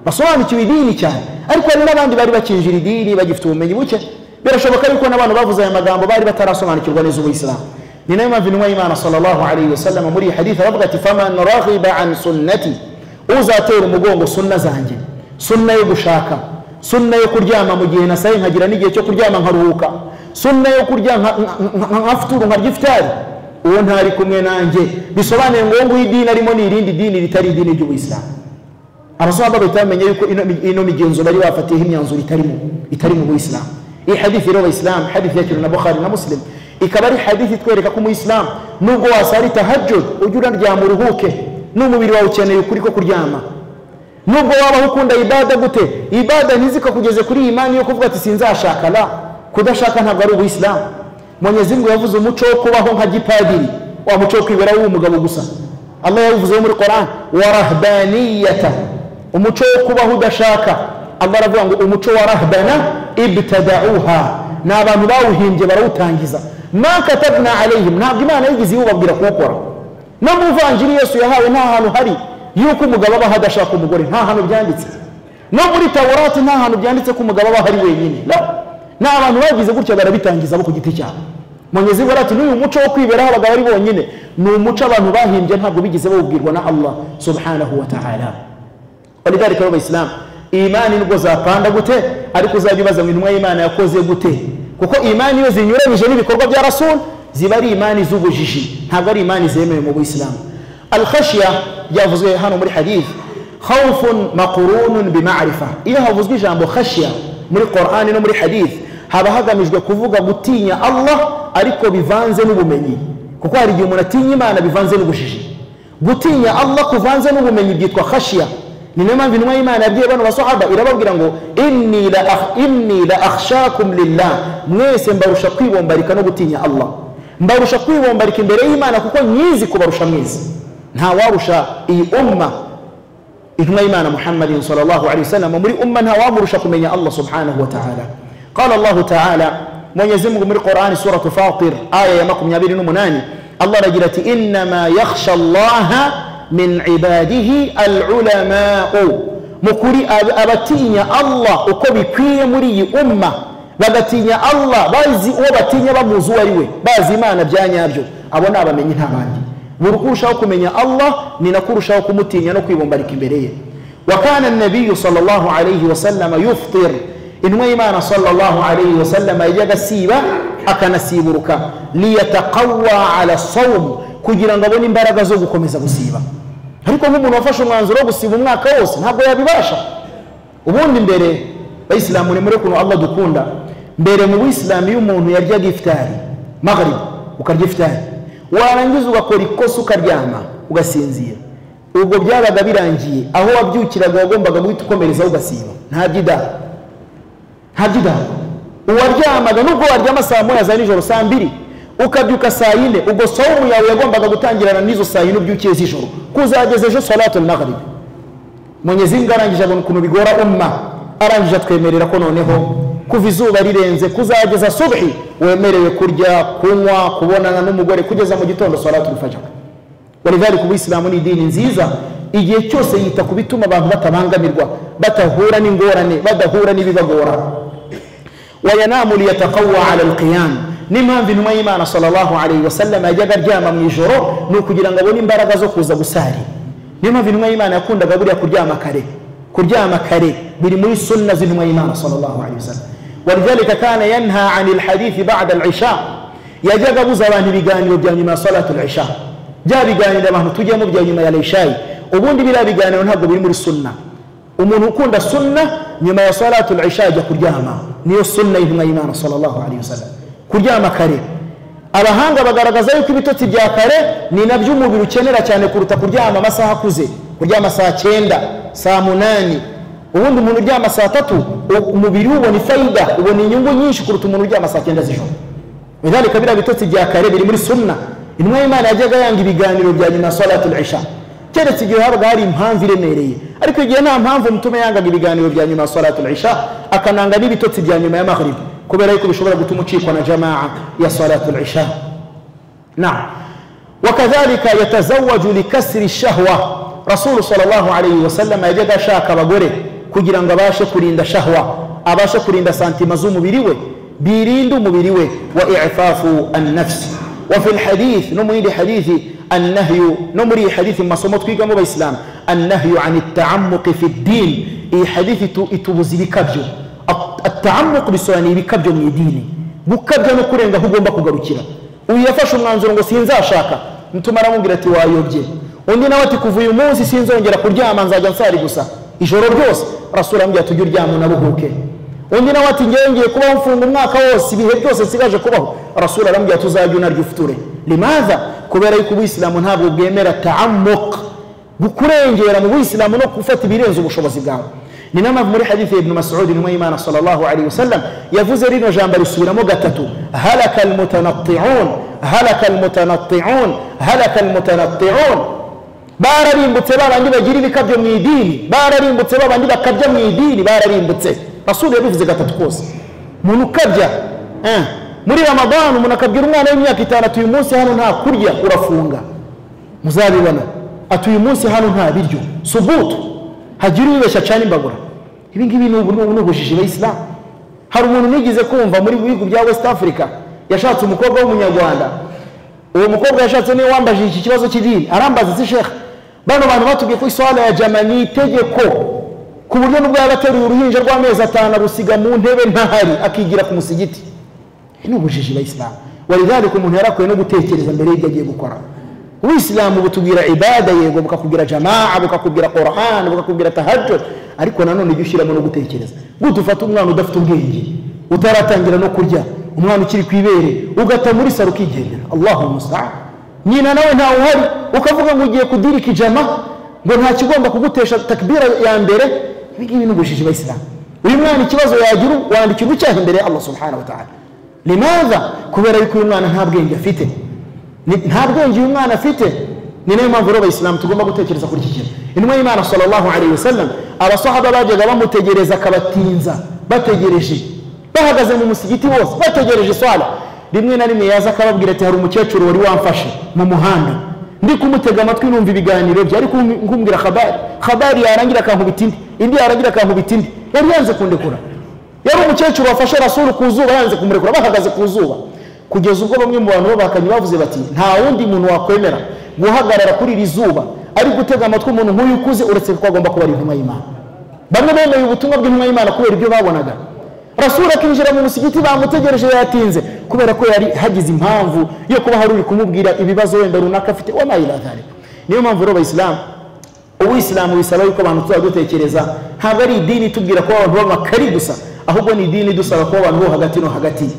basobanukiwe idini cyane ariko hari n'abandi bari bakinjira idini bagifite ubumenyi buke birashoboka yuko n'abantu bavuze aya magambo bari batarasobanukirwa neza ubuyisilamu ni nayo mpamvu intumwa y'imana sallallahu alaihi wasallam muri iyi hadithi aravuga ati faman raghiba an sunnati uzatera umugongo sunna zanjye sunna yo gushaka sunna yo kuryama mu gihe nasaye nkagira n'igihe cyo kuryama nkaruhuka sunna yo kurya nka- nka- nka- nkafuturu nkarya ifitari uwo ntari kumwe nanjye bisobanuye ngo uwo nguwo idini arimo ni irindi dini ritari idini ry'ubuyisilamu abasahaba bahita bamenya yuko ino, ino migenzo bari bafatiyeho imyanzuro itarimo itari mu buyisilamu iyi hadithi rero abayisilamu hadithi yakiriwe na bukhari na muslim ikaba ari hadithi itwereka ko umuyisilamu nubwo wasara tahajjud ujye unaryama uruhuke n'umubiri wawe ukeneye ukuri ko kuryama nubwo waba ukunda ibada gute ibada ntizikakugeze kuri iyi imani yo kuvuga ati sinzashaka la kudashaka ntabwo ari ubuyisilamu mwenyezi ngo yavuze umuco wo kubaho nka gipadiri wa muco wo kwibera w'umugabo gusa allah yawuvuzeho muri koran wa rahbaniyata umuco wo kubaho udashaka allah aravuga ngo umuco wa rahbana ibtadauha ni abantu bawuhimbye barawutangiza ma katabna alayhim ntabwo imana yigeze iwubabwira kuwukora no mu ivanjiri yesu yahawe nta hantu hari yuko umugabo aba hadashaka umugore nta hantu byanditse no muri tawurati nta hantu byanditse ko umugabo aba hari wenyine no ni abantu bagize gutya barabitangiza bo ku giti cyabo mwenyezi ngo ati n'uyu muco wo kwiberaho abagabo ari bonyine ni umuco abantu bahimbye ntabwo bigeze bawubwirwa na allah subhanahu wa ta'ala walidhalika rero abayisilamu imani nubwo zapanda gute ariko uzajya ubaza ngo intumwa y'imana yakoze gute kuko imani iyo zinyuranyije n'ibikorwa bya rasulu ziba ari imani z'ubujiji ntabwo ari imani zemewe mu buyisilamu alkhashiya byavuzwe hano muri hadith khawfun maqurunun bimarifa iyo havuzwe ijambo khashiya muri qur'ani no muri hadith haba hagamijwe kuvuga gutinya allah ariko bivanze n'ubumenyi kuko hari igihe umuntu atinya imana bivanze n'ubujiji gutinya allah kuvanze n'ubumenyi byitwa khashiya ni nayo mpamvu intumwa y'imana yabwiye bano basahaba irababwira ngo inni la akh- inni la akhshakum lillah mwese mbarusha kwibombarika no gutinya allah mbarusha kwibombarika imbere y'imana kuko nyizi kubarusha mwizi nta warusha iyi umma intumwa y'imana muhammadin sallallahu alaihi wasallam muri umma nta wamurusha kumenya allah subhanahu wa ta'ala qala allah ta'ala mwenyezi mungu muri qur'ani suratu fatir aya ya makumyabiri n'umunani allah aragira ati innama yakhsha allaha min ibadihi alulamau mukuri ab- abatinya allah uko bikwiye muri iyi umma bagatinya allah bazi uwo batinya bamuzi uwo ari we bazi imana bya nyabyo abo ni abamenyi nta bandi buri uko urushaho kumenya allah ni nako urushaho kumutinya no kwibombarika imbere ye wakana nabiyu sallallahu alaihi wasallama yuftir intumwa y'imana sallallahu alaihi wasallama yajyaga asiba akanasiburuka liyataqawa ala sawum kugira ngo abone imbaraga zo gukomeza gusiba ariko nk'umuntu wafashe umwanzuro wo gusiba umwaka wose ntabwo yabibasha ubundi mbere bayisilamu ni muri ukuntu allah dukunda mbere mu buyisilamu iyo umuntu yaryaga ifitari maghrib ukarya ifitari warangiza ugakora ikosa ukaryama ugasinzira ubwo byabaga birangiye aho wabyukiraga wagombaga guhita ukomerezaho ugasiba nta byidara nta byidara uwaryamaga nubwo waryama saa moya za nijoro saa mbiri ukabyuka saa yine ubwo sawumu yawe yagombaga gutangirana n'izo saa yine ubyukiye z'ijoro kuzageza ejo salatu maghrib mwenyezi ngo arangije abona ukuntu bigora umma arangije atwemerera ko noneho kuva izuba rirenze kuzageza subhi wemerewe kurya kunywa kubonana n'umugore kugeza mu gitondo salatu lfajara walidhalika ubuyisilamu ni idini nziza igihe cyose yita ku bituma abantu batabangamirwa batahura n'ingorane badahura n'ibibagora وينام ليتقوى على القيام n'impamvu intumwa y'imana sallallahu alaihi wasallam yajyaga aryama mu ijoro ni ukugira ngo abone imbaraga zo kuza gusari niyo mpamvu intumwa y'imana yakundaga buriya kuryama kare kuryama kare biri muri sunna z'intumwa y'imana sallallahu alaihi wasallam walidhalika kana yanha ani lhadithi bada lisha yajyaga abuza abantu ibiganiro bya nyuma ya salatu lisha bya biganiro abantu tujyamo bya nyuma ya lishayi ubundi biriya biganiro ntabwo biri muri sunna umuntu ukunda sunna nyuma ya salatu lisha ajya kuryama niyo sunna y'intumwa y'imana sallallahu alaihi wasallam kuryama kare abahanga bagaragaza yuko ibitotsi bya kare ni nabyo umubiri ukenera cyane kuruta kuryama amasaha akuze kuryama saa cyenda saa munani ubundi umuntu uryama saa tatu u- umubiri we ubona ifayida ubona inyungu nyinshi kuruta umuntu uryama saa cyenda z'ijoro lidhalika biriya bitotsi bya kare biri muri sunna intumwa y'imana yajyaga yanga ibiganiro bya nyuma ya salatul isha keretse igihe habaga hari impamvu iremereye ariko igihe nta mpamvu umutume yangaga ibiganiro bya nyuma ya salatul isha akananga n'ibitotsi bya nyuma ya maghrib kubera yuko bishobora gutuma ucikwa na jamaa ya salatul isha نعم وكذلك يتزوج لكسر الشهوة رسول صلى الله عليه وسلم يجد شاك بغوري kugira ngo abashe kurinda shahwa abashe kurinda santima z'umubiri we birinde umubiri we wa ifafu annafsi wa fi lhadith no muri iri hadithi annahyu no muri iyi hadithi mu masomo twigamo abayisilamu annahyu an itaamuqi fi ddin iyi hadithi itu- itubuza ibikabyo ataamuqu bisobanuye ibikabyo mu idini gukabya no kurenga aho ugomba kugarukira uyu yafashe umwanzuro ngo sinzashaka mutuma aramubwira ati wayobye undi nawe ati kuva uyu munsi sinzongera kuryama nzajya nsari gusa ijoro ryose rasura amubwira ati ujye uryama unaruhuke undi nawe ati ngewe ngiye kubaho mfunga umwaka wose ibihe byose nsigaje kubaho rasura aramubwira ati uzajye unarya ufuture limaza kubera yuko ubuyisilamu ntabwo bwemera taamuka kurengera mu buyisilamu no gufata ibirenze ubushobozi bwawe ni nayo mpamvu muri hadithi ya ibnu masudi intumwa y'imana sallallahu alaihi wasallam yavuze rino jambo risubiramo gatatu halaka almutanattiun halaka almutanattiun halaka almutanattiun bararimbutse babandi bagira ibikabyo mu idini bararimbutse babandi bakabya mu idini bararimbutse rasuli yabivuze gatatu kose umuntu ukabya eh, muri ramadani umuntu akabwira umwana w'imyaka itanu ati uyu munsi hano nta kurya urafunga muzabibona ati uyu munsi hano nta biryo subutu hagira uwibeshya cyane imbagura ibi ngibi ni ubu- ni ubu- ni ubujiji bayisilamu hari umuntu nigeze kumva muri bihugu bya west africa yashatse umukobwa w'umunyarwanda uwo mukobwa yashatse niwe wambajije iki kibazo cy'idini arambaza ati shekha bano bantu batubwiye ko iswala ya jama ni itegeko ku buryo n'ubwo yaba ateruye uruhinja rw'amezi atanu arusiga mu ntebe ntahari akigira ku musigiti Ibi ni ubujiji bayisilamu walidhalika umuntu yarakwiye no gutekereza mbere y'ibyo agiye gukora ubuyisilamu butubwira ibada yego bukakubwira jamaa bukakubwira qur'an bukakubwira tahajud ariko nanone ujya ushyiramo no gutekereza gute ufata umwana udafite ubwenge utaratangira no kurya umwana ukiri ku ibere ugata muri saro ukigendera allahu mustaan nyina nawe ntawe uhari ukavuga ngo ugiye kudirika ijama ngo nta kigomba kugutesha takbira ya mbere ibi ngibi ni ubujiji bayisilamu uyu mwana ikibazo yagira wandikira ucyaha imbere ya allah subhanahu wa ta'ala limaza kubera yuko uyu mwana nta bwenge afite Ni- nta bwenge uyu mwana afite ni nayo mpamvu rero abayisilamu tugomba gutekereza kuri iki kintu intumwa y'imana sallallahu alaihi wasallam abasahaba bajyaga bamutegereza akabatinza bategereje bahagaze mu musigiti wose bategereje swala rimwe na rimwe yaza akababwira ati hari umukecuru wari wamfashe mu muhanda ndi kumutega amatwi numva ibiganiro bye ari kum- kumbwira khabari khabari yarangira akankubita indi indi yarangira akankubita indi yari yanze kundekura yari umukecuru wafashe rasuru ku zuba yanze kumurekura bahagaze ku zuba kugeza ubwo bamwe mu bantu babakanye bavuze bati nta wundi muntu wakwemera guhagarara kuri iri zuba ari gutega amatwi umuntu nk'uyu ukuze uretse ko agomba kuba ari intumwa y'imana bamwe bemeye ubutumwa bw'intumwa y'imana kubera ibyo babonaga rasuru akinjira mu musigiti bamutegereje yatinze kubera ko yari hagize impamvu yo kuba hari uri kumubwira ibibazo wenda runaka afite wamayiradhari niyo mpamvu rero abayisilamu ubuyisilamu bisaba yuko abantu tuzajya dutekereza ntabwo ari idini itubwira ko abantu b'amakari gusa ahubwo ni idini idusaba kuba abantu bo hagati no hagati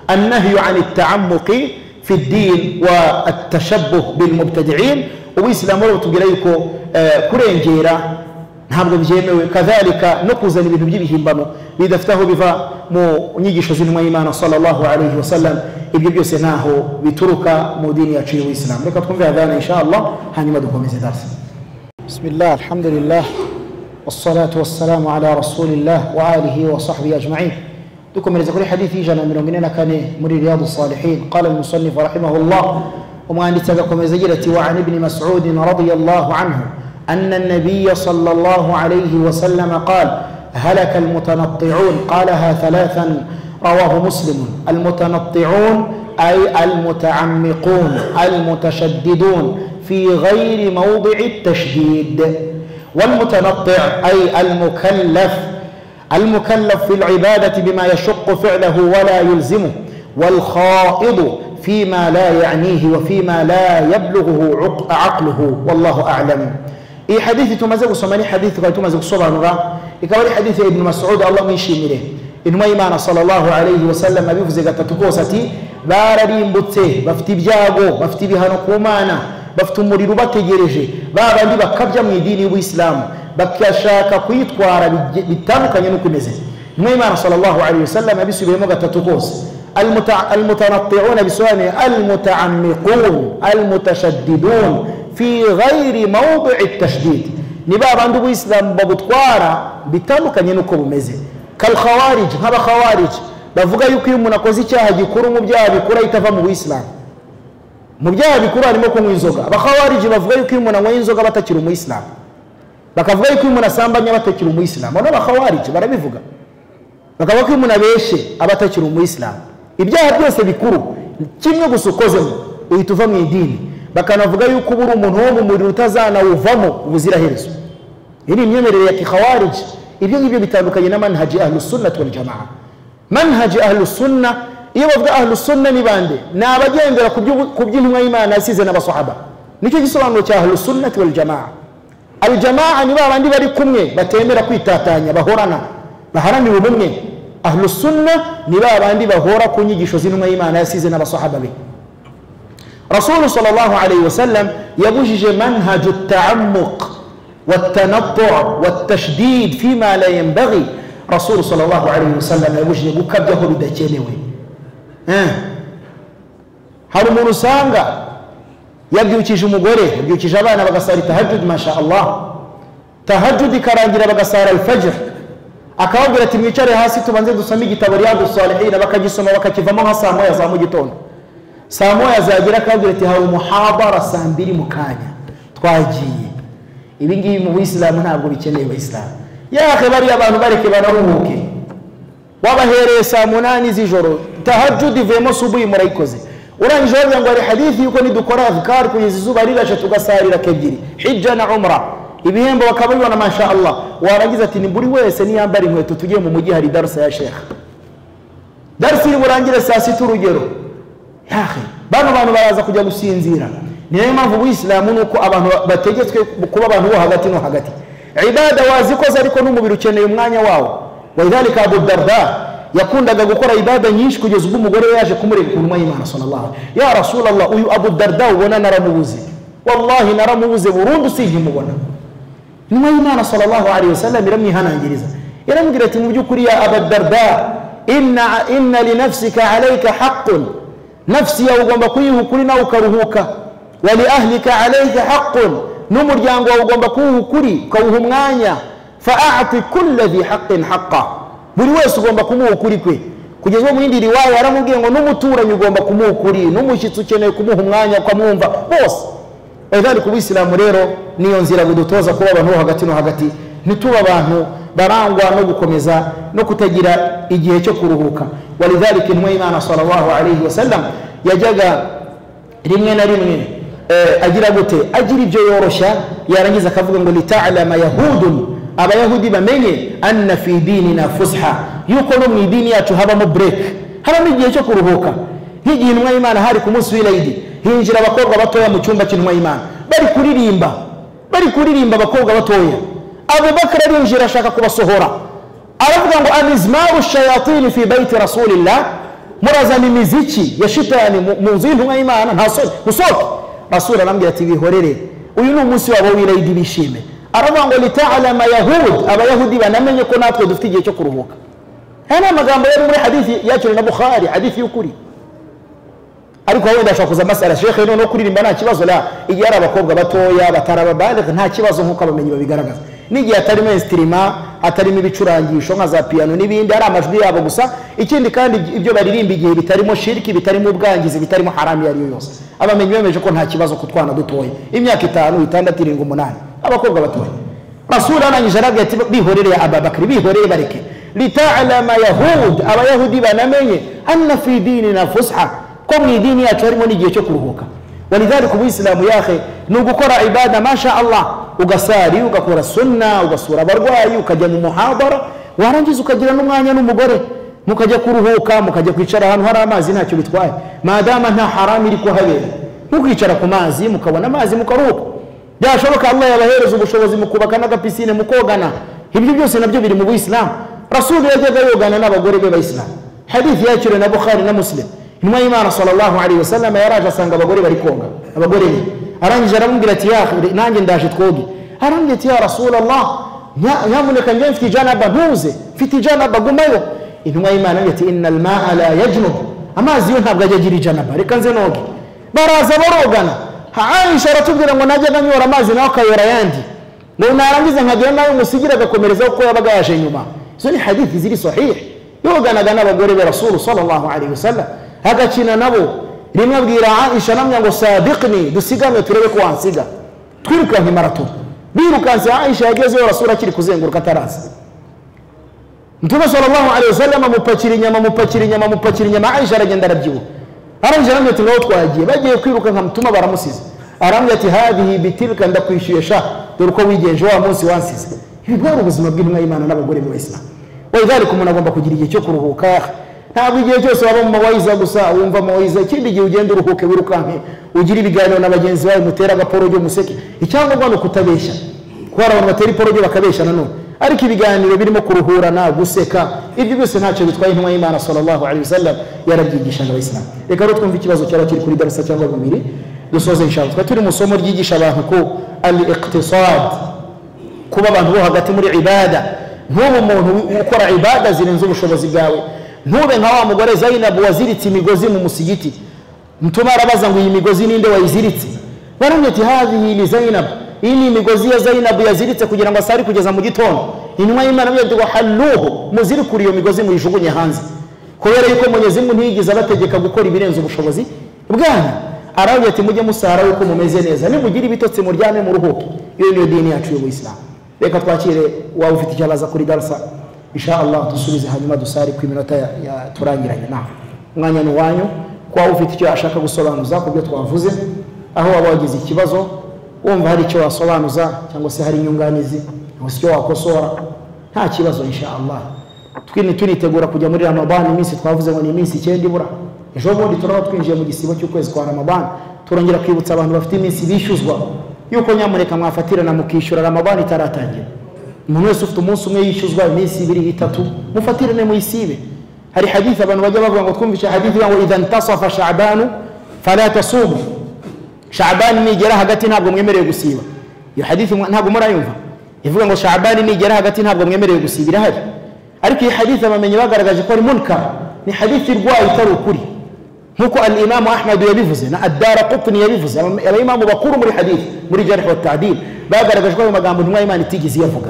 annahyu an itaamuqi fi ddin wa atashabuh bilmubtadiin ubuyisilamu rero butubwira yuko eh, kurengera ntabwo byemewe kadhalika no kuzana ibintu by'ibihimbano bidafite aho biva mu nyigisho z'intumwa y'imana sallallahu alaihi wasallam ibyo byose ntaho bituruka mu dini yacu y'ubuyisilamu reka twumve hadhana insha allah hanyuma dukomeze darsa بسم الله الحمد لله والصلاة والسلام على رسول الله وآله وصحبه أجمعين دكم رزق لي حديثي جانا من من كان مري رياض الصالحين قال المصنف رحمه الله وما أن تذكم زجرتي وعن ابن مسعود رضي الله عنه أن النبي صلى الله عليه وسلم قال هلك المتنطعون قالها ثلاثا رواه مسلم المتنطعون أي المتعمقون المتشددون في غير موضع التشديد والمتنطع أي المكلف المكلف في العبادة بما يشق فعله ولا يلزمه والخائض فيما لا يعنيه وفيما لا يبلغه عق- عقله والله أعلم إيه حديث تمزق سماني حديث قال تمزق صبرا إكوالي حديث ابن مسعود الله من شمله إنما إيمان صلى الله عليه وسلم بيفزق تتكوستي باررين بطه بفتي بجاغو بفتي بهانكومانا bafite umuriro ubategereje ba bandi bakabya mu idini y'ubuyisilamu bagashaka kuyitwara bige- bitandukanye n'uko imeze niyo imana sallallahu alaihi wasallam yabisubiyemo gatatu kose Almuta- almutanatti'una bisobanuye almutaammiqun almutashaddidun fi ghairi mawdi'i tashdid ni ba bandi ubuyisilamu babutwara bitandukanye n'uko bumeze kalkhawarij nk'abakhawarij bavuga yuko iyo umuntu akoze icyaha gikuru mu byaha bikuru ahita ava mu buyisilamu mu byaha bikuru harimo kunywa inzoga abakhawariji bavuga yuko iyo umuntu anyweye inzoga batakiri umuyisilamu bakavuga yuko iyo umuntu asambanya batakiri umuyisilamu abo ni abakhawariji barabivuga bakavuga ko iyo umuntu abeshe aba atakiri umuyisilamu ibyaha byose bikuru kimwe gusa ukozemo uhita uva mu idini bakanavuga yuko uba uri umuntu wo mu muriro utazanawuvamo ubuziraherezo iyi ni imyemerere ya kikhawariji ibyo ngibyo bitandukanye na manhaji ahlusunnati waljamaa manhaji ahlusunna iyo bavuga ahlusunna ni bande ni abagendera ku by'ubu- ku by'intumwa y'imana yasize n'abasahaba nicyo gisobanuro cya ahlusunnati waljamaa aljamaa ni ba bandi bari kumwe batemera kwitatanya bahorana baharanira ubumwe ahlusunna ni ba bandi bahora ku nyigisho z'intumwa y'imana yasize n'abasahaba be رسول صلى الله عليه وسلم يبوجج منهج التعمق والتنطع والتشديد فيما لا ينبغي رسول صلى الله عليه وسلم يبوجج بكبجه بدكينوي آه. hari umuntu usanga yabyukije umugore yabyukije abana bagasara tahajud masha allah tahajud ikarangira bagasara alfajr akababwira ati mwicare hasi tubanze dusome igitabo riyadu salihina bakagisoma bakakivamo nka saa moya za mu gitondo saa moya zagera akababwira ati hari umuhabara saa mbiri mu kanya twagiye ibi ngibi mu buyisilamu ntabwo bikeneye abayisilamu yahe bariya abantu bareke banaruhuke wabahereye saa munani z'ijoro tahajudi ivuyemo subuhi murayikoze urangije wagira ngo hari hadithi yuko nidukora adhkar kugeza izuba rirashe tugasarira kebyiri hijja na umra ibihembo bakaba bibona masha allah warangiza ati ni buri wese niyambara inkweto tujye mu mujyi hari darusa ya shekha darusa iri burangire saa sita urugero yahe bano bantu baraza kujya gusinzira ni nayo mpamvu ubuyisilamu ni uko abantu bategetswe kuba abantu bo hagati no hagati ibada wazikoze ariko n'umubiri ukeneye umwanya wawo walidhalika abu darda yakundaga gukora ibada nyinshi kugeza ubwo umugore we yaje kumurega ku ntumwa y'imana sallallahu alaihi ya rasulallah uyu abu darda ubona naramubuze wallahi naramubuze burundu sinkimubona nyuma y'imana sallallahu alaihi wasallam iramwihanangiriza iramubwira ati mu by'ukuri ya abadarda inna, inna linafsika alaika haqqun nafsi yawe ugomba kuyiha ukuri nawe ukaruhuka wa liahlika alaika haqqun n'umuryango wawe ugomba kuwuha ukuri ukawuha umwanya faati kulla dhi haqqin haqqa buri wese ugomba kumuha ukuri kwe kugeza ubwo mu yindi riwaya yaramubwiye ngo n'umuturanyi ugomba kumuha ukuri n'umushyitsi ukeneye kumuha umwanya ukamwumva bose ku ubuyisilamu rero niyo nzira budutoza kuba abantu bo hagati no hagati ntitube abantu barangwa no gukomeza no kutagira igihe cyo kuruhuka walidhalika intumwa y'imana sallallahu alaihi wasallam yajyaga rimwe na rimwe eh, agira gute agira ibyo yoroshya yarangiza akavuga ngo litalama yahudun abayahudi bamenye anna fi dinina fusha yuko no mu idini yacu habamo break habamo igihe cyo kuruhuka nk'igihe intumwa y'imana hari ku munsi w'irayidi hinjira abakobwa batoya mu cyumba cy'intumwa y'imana bari kuririmba bari kuririmba abakobwa batoya abubakar arinjira ashaka kubasohora aravuga ngo amizmaru shayatini fi baiti rasulillah murazana imiziki ya shitani mu- mu nzu y'intumwa y'imana nta soni musohoke rasuli arambwira ati bihorere uyu ni umunsi wabo w'irayidi bishime aravuga ngo litalama yahud abayahudi banamenye ko natwe dufite igihe cyo kuruhuka aya ni amagambo yari muri hadithi yakiriwe na bukhari hadithi y'ukuri ariko wenda ashobora kuza amasara shekhe noneho kuririmba nta kibazo la igihe ari abakobwa batoya batarababalega nta kibazo nk'uko abamenyi babigaragaza n'igihe hatarimo esitirima hatarimo ibicurangisho nka za piyano n'ibindi ari amajwi yabo gusa ikindi kandi ibyo baririmba igihe bitarimo shiriki bitarimo ubwangizi bitarimo haramu iyo ari yo yose abamenyi bemeje ko nta kibazo ku twana dutoya imyaka itanu itandatu irindwi umunani abakobwa batoya rasuli arangije arabwira ati bihorere ababakiri bihorere bareke litalama yahud abayahudi banamenye anna fi dinina fusha ko mu idini yacu harimo n'igihe cyo kuruhuka walidhalika ubuyisilamu yahe ni ugukora ibada masha allah ugasari ugakora sunna ugasura abarwayi ukajya mu muhabara warangiza ukagira n'umwanya n'umugore mukajya kuruhuka mukajya kwicara ahantu hari amazi ntacyo bitwaye madama nta haramu iri kuhabera ntukicara ku mazi mukabona amazi mukaruhuka byashoboka allah yabahereza ubushobozi mukubaka n'agapisine mukogana ibyo byose nabyo biri mu buyisilamu rasulu yajyaga yogana n'abagore be bayisilamu hadithi yakiriwe na bukhari na muslim intumwa y'imana sallallahu alaihi wasallam yaraje asanga abagore bari koga abagore be arangije aramubwira ati yahe nanjye ndaje twoge arambwira ati ya rasulallah nya- nyamuneka njye mfite ijanaba ntuze mfite ijanaba gumayo intumwa y'imana yaravuze ati inna almaa la yajnub amazi yo ntabwo ajya agira ijanaba reka nze noge baraza barogana Ha- aisha aratubwira ngo najyaga nyora amazi nawe akayora ayandi ngo narangiza nkagira nawe umusigire agakomerezaho kuko yabaga yaje nyuma izo ni hadithi ziri sahihi yoganaga n'abagore be rasulu sallallahu alaihi wasallam agakina nabo rimwe abwira aisha anamya ngo sabiqni dusiganwe turebe ko wansiga twirukanka imarato birukanse aisha yagezeyo rasulu akiri kuzenguruka ataraza mtume sallallahu alaihi wasallam amupakira inyama amupakira inyama amupakira inyama aisha aragenda arabyibuha arangije arambwira ati ngaho twagiye bagiye kwiruka nka mutuma baramusize arambwira ati hadihi bitilka ndakwishyuye sha dore uko wigenje wa munsi wansize ibi bwari ubuzima bw'intumwa y'imana n'abagore b'abayisilamu walidhalika umuntu agomba kugira igihe cyo kuruhuka ntabwo igihe cyose waba mu mawayiza gusa wumva amawayiza ikindi gihe ugenda uruhuke wirukanke ugire ibiganiro na bagenzi bawe mutere agaporojo museke icyangombwa ni ukutabeshya kubera abantu batera iporojyo bakabeshya nanone ariko ibiganiro birimo kuruhurana guseka ibyo byose ntacyo bitwaye intumwa y'imana sallallahu alaihi wasallam yarabyigishaga abayisilamu reka rero twumve ikibazo cyaba kiri kuri darussa cyangwa bibiri dusoze inshallah twari turi mu isomo ryigisha abantu ko al iqtisad kuba abantu bo hagati muri ibada ntube umuntu ukora ibada zirenze ubushobozi bwawe ntube nka wa mugore zainabu waziritse imigozi mu musigiti mutuma arabaza ngo iyi migozi ninde wayiziritse baramye ati hadhihi li zainabu iyi ni imigozi ya zainabu yaziritse kugira ngo asari kugeza mu gitondo intumwa y'imana avuga ati wahalluhu muzirikure iyo migozi muyijugunye hanze kubera yuko mwenyezi mungu ntiyigeze abategeka gukora ibirenze ubushobozi bwanyu aravuga ati mujye musara yuko mumeze neza nimugira ibitotsi muryame muruhuke iyo niyo dini yacu y'ubuyisilamu reka twakire waba ufite icyo abaza kuri darasa insha allah dusubize hanyuma dusare ku iminota ya- ya- turangiranye nawe umwanya ni uwanyu kuba ufite icyo ashaka gusobanuza ku byo twavuze aho waba wagize ikibazo wumva hari icyo wasobanuza cyangwa se hari inyunganizi cyangwa se icyo wakosora nta kibazo insha allah twini turitegura kujya muri ramadani iminsi twavuze ngo ni iminsi icyenda ibura ejo bundi turaba twinjiye mu gisibo cy'ukwezi kwa ramadani turongera kwibutsa abantu bafite iminsi bishyuzwa yuko nyamuneka mwafatirana mukishyura ramadani itaratangira umuntu wese ufite umunsi umwe yishyuzwa iminsi ibiri itatu mufatirane muyisibe hari hadithi abantu bajya bavuga ngo twumvishe hadithi ivuga ngo idha ntasafa shabanu fala tasumu shabani nigera hagati ntabwo mwemerewe gusiba iyo hadithi mwa- ntabwo murayumva ivuga ngo shabani nigera hagati ntabwo mwemerewe gusiba irahari ariko iyi hadithi abamenyi bagaragaje ko ari munkar ni hadithi irwaye itari ukuri nk'uko al imamu ahmadu yabivuze na adara kutni yabivuze Aba- abayimamu bakuru muri hadithi muri jarh wa tadil bagaragaje ko ayo magambo intumwa y'imana itigeze iyavuga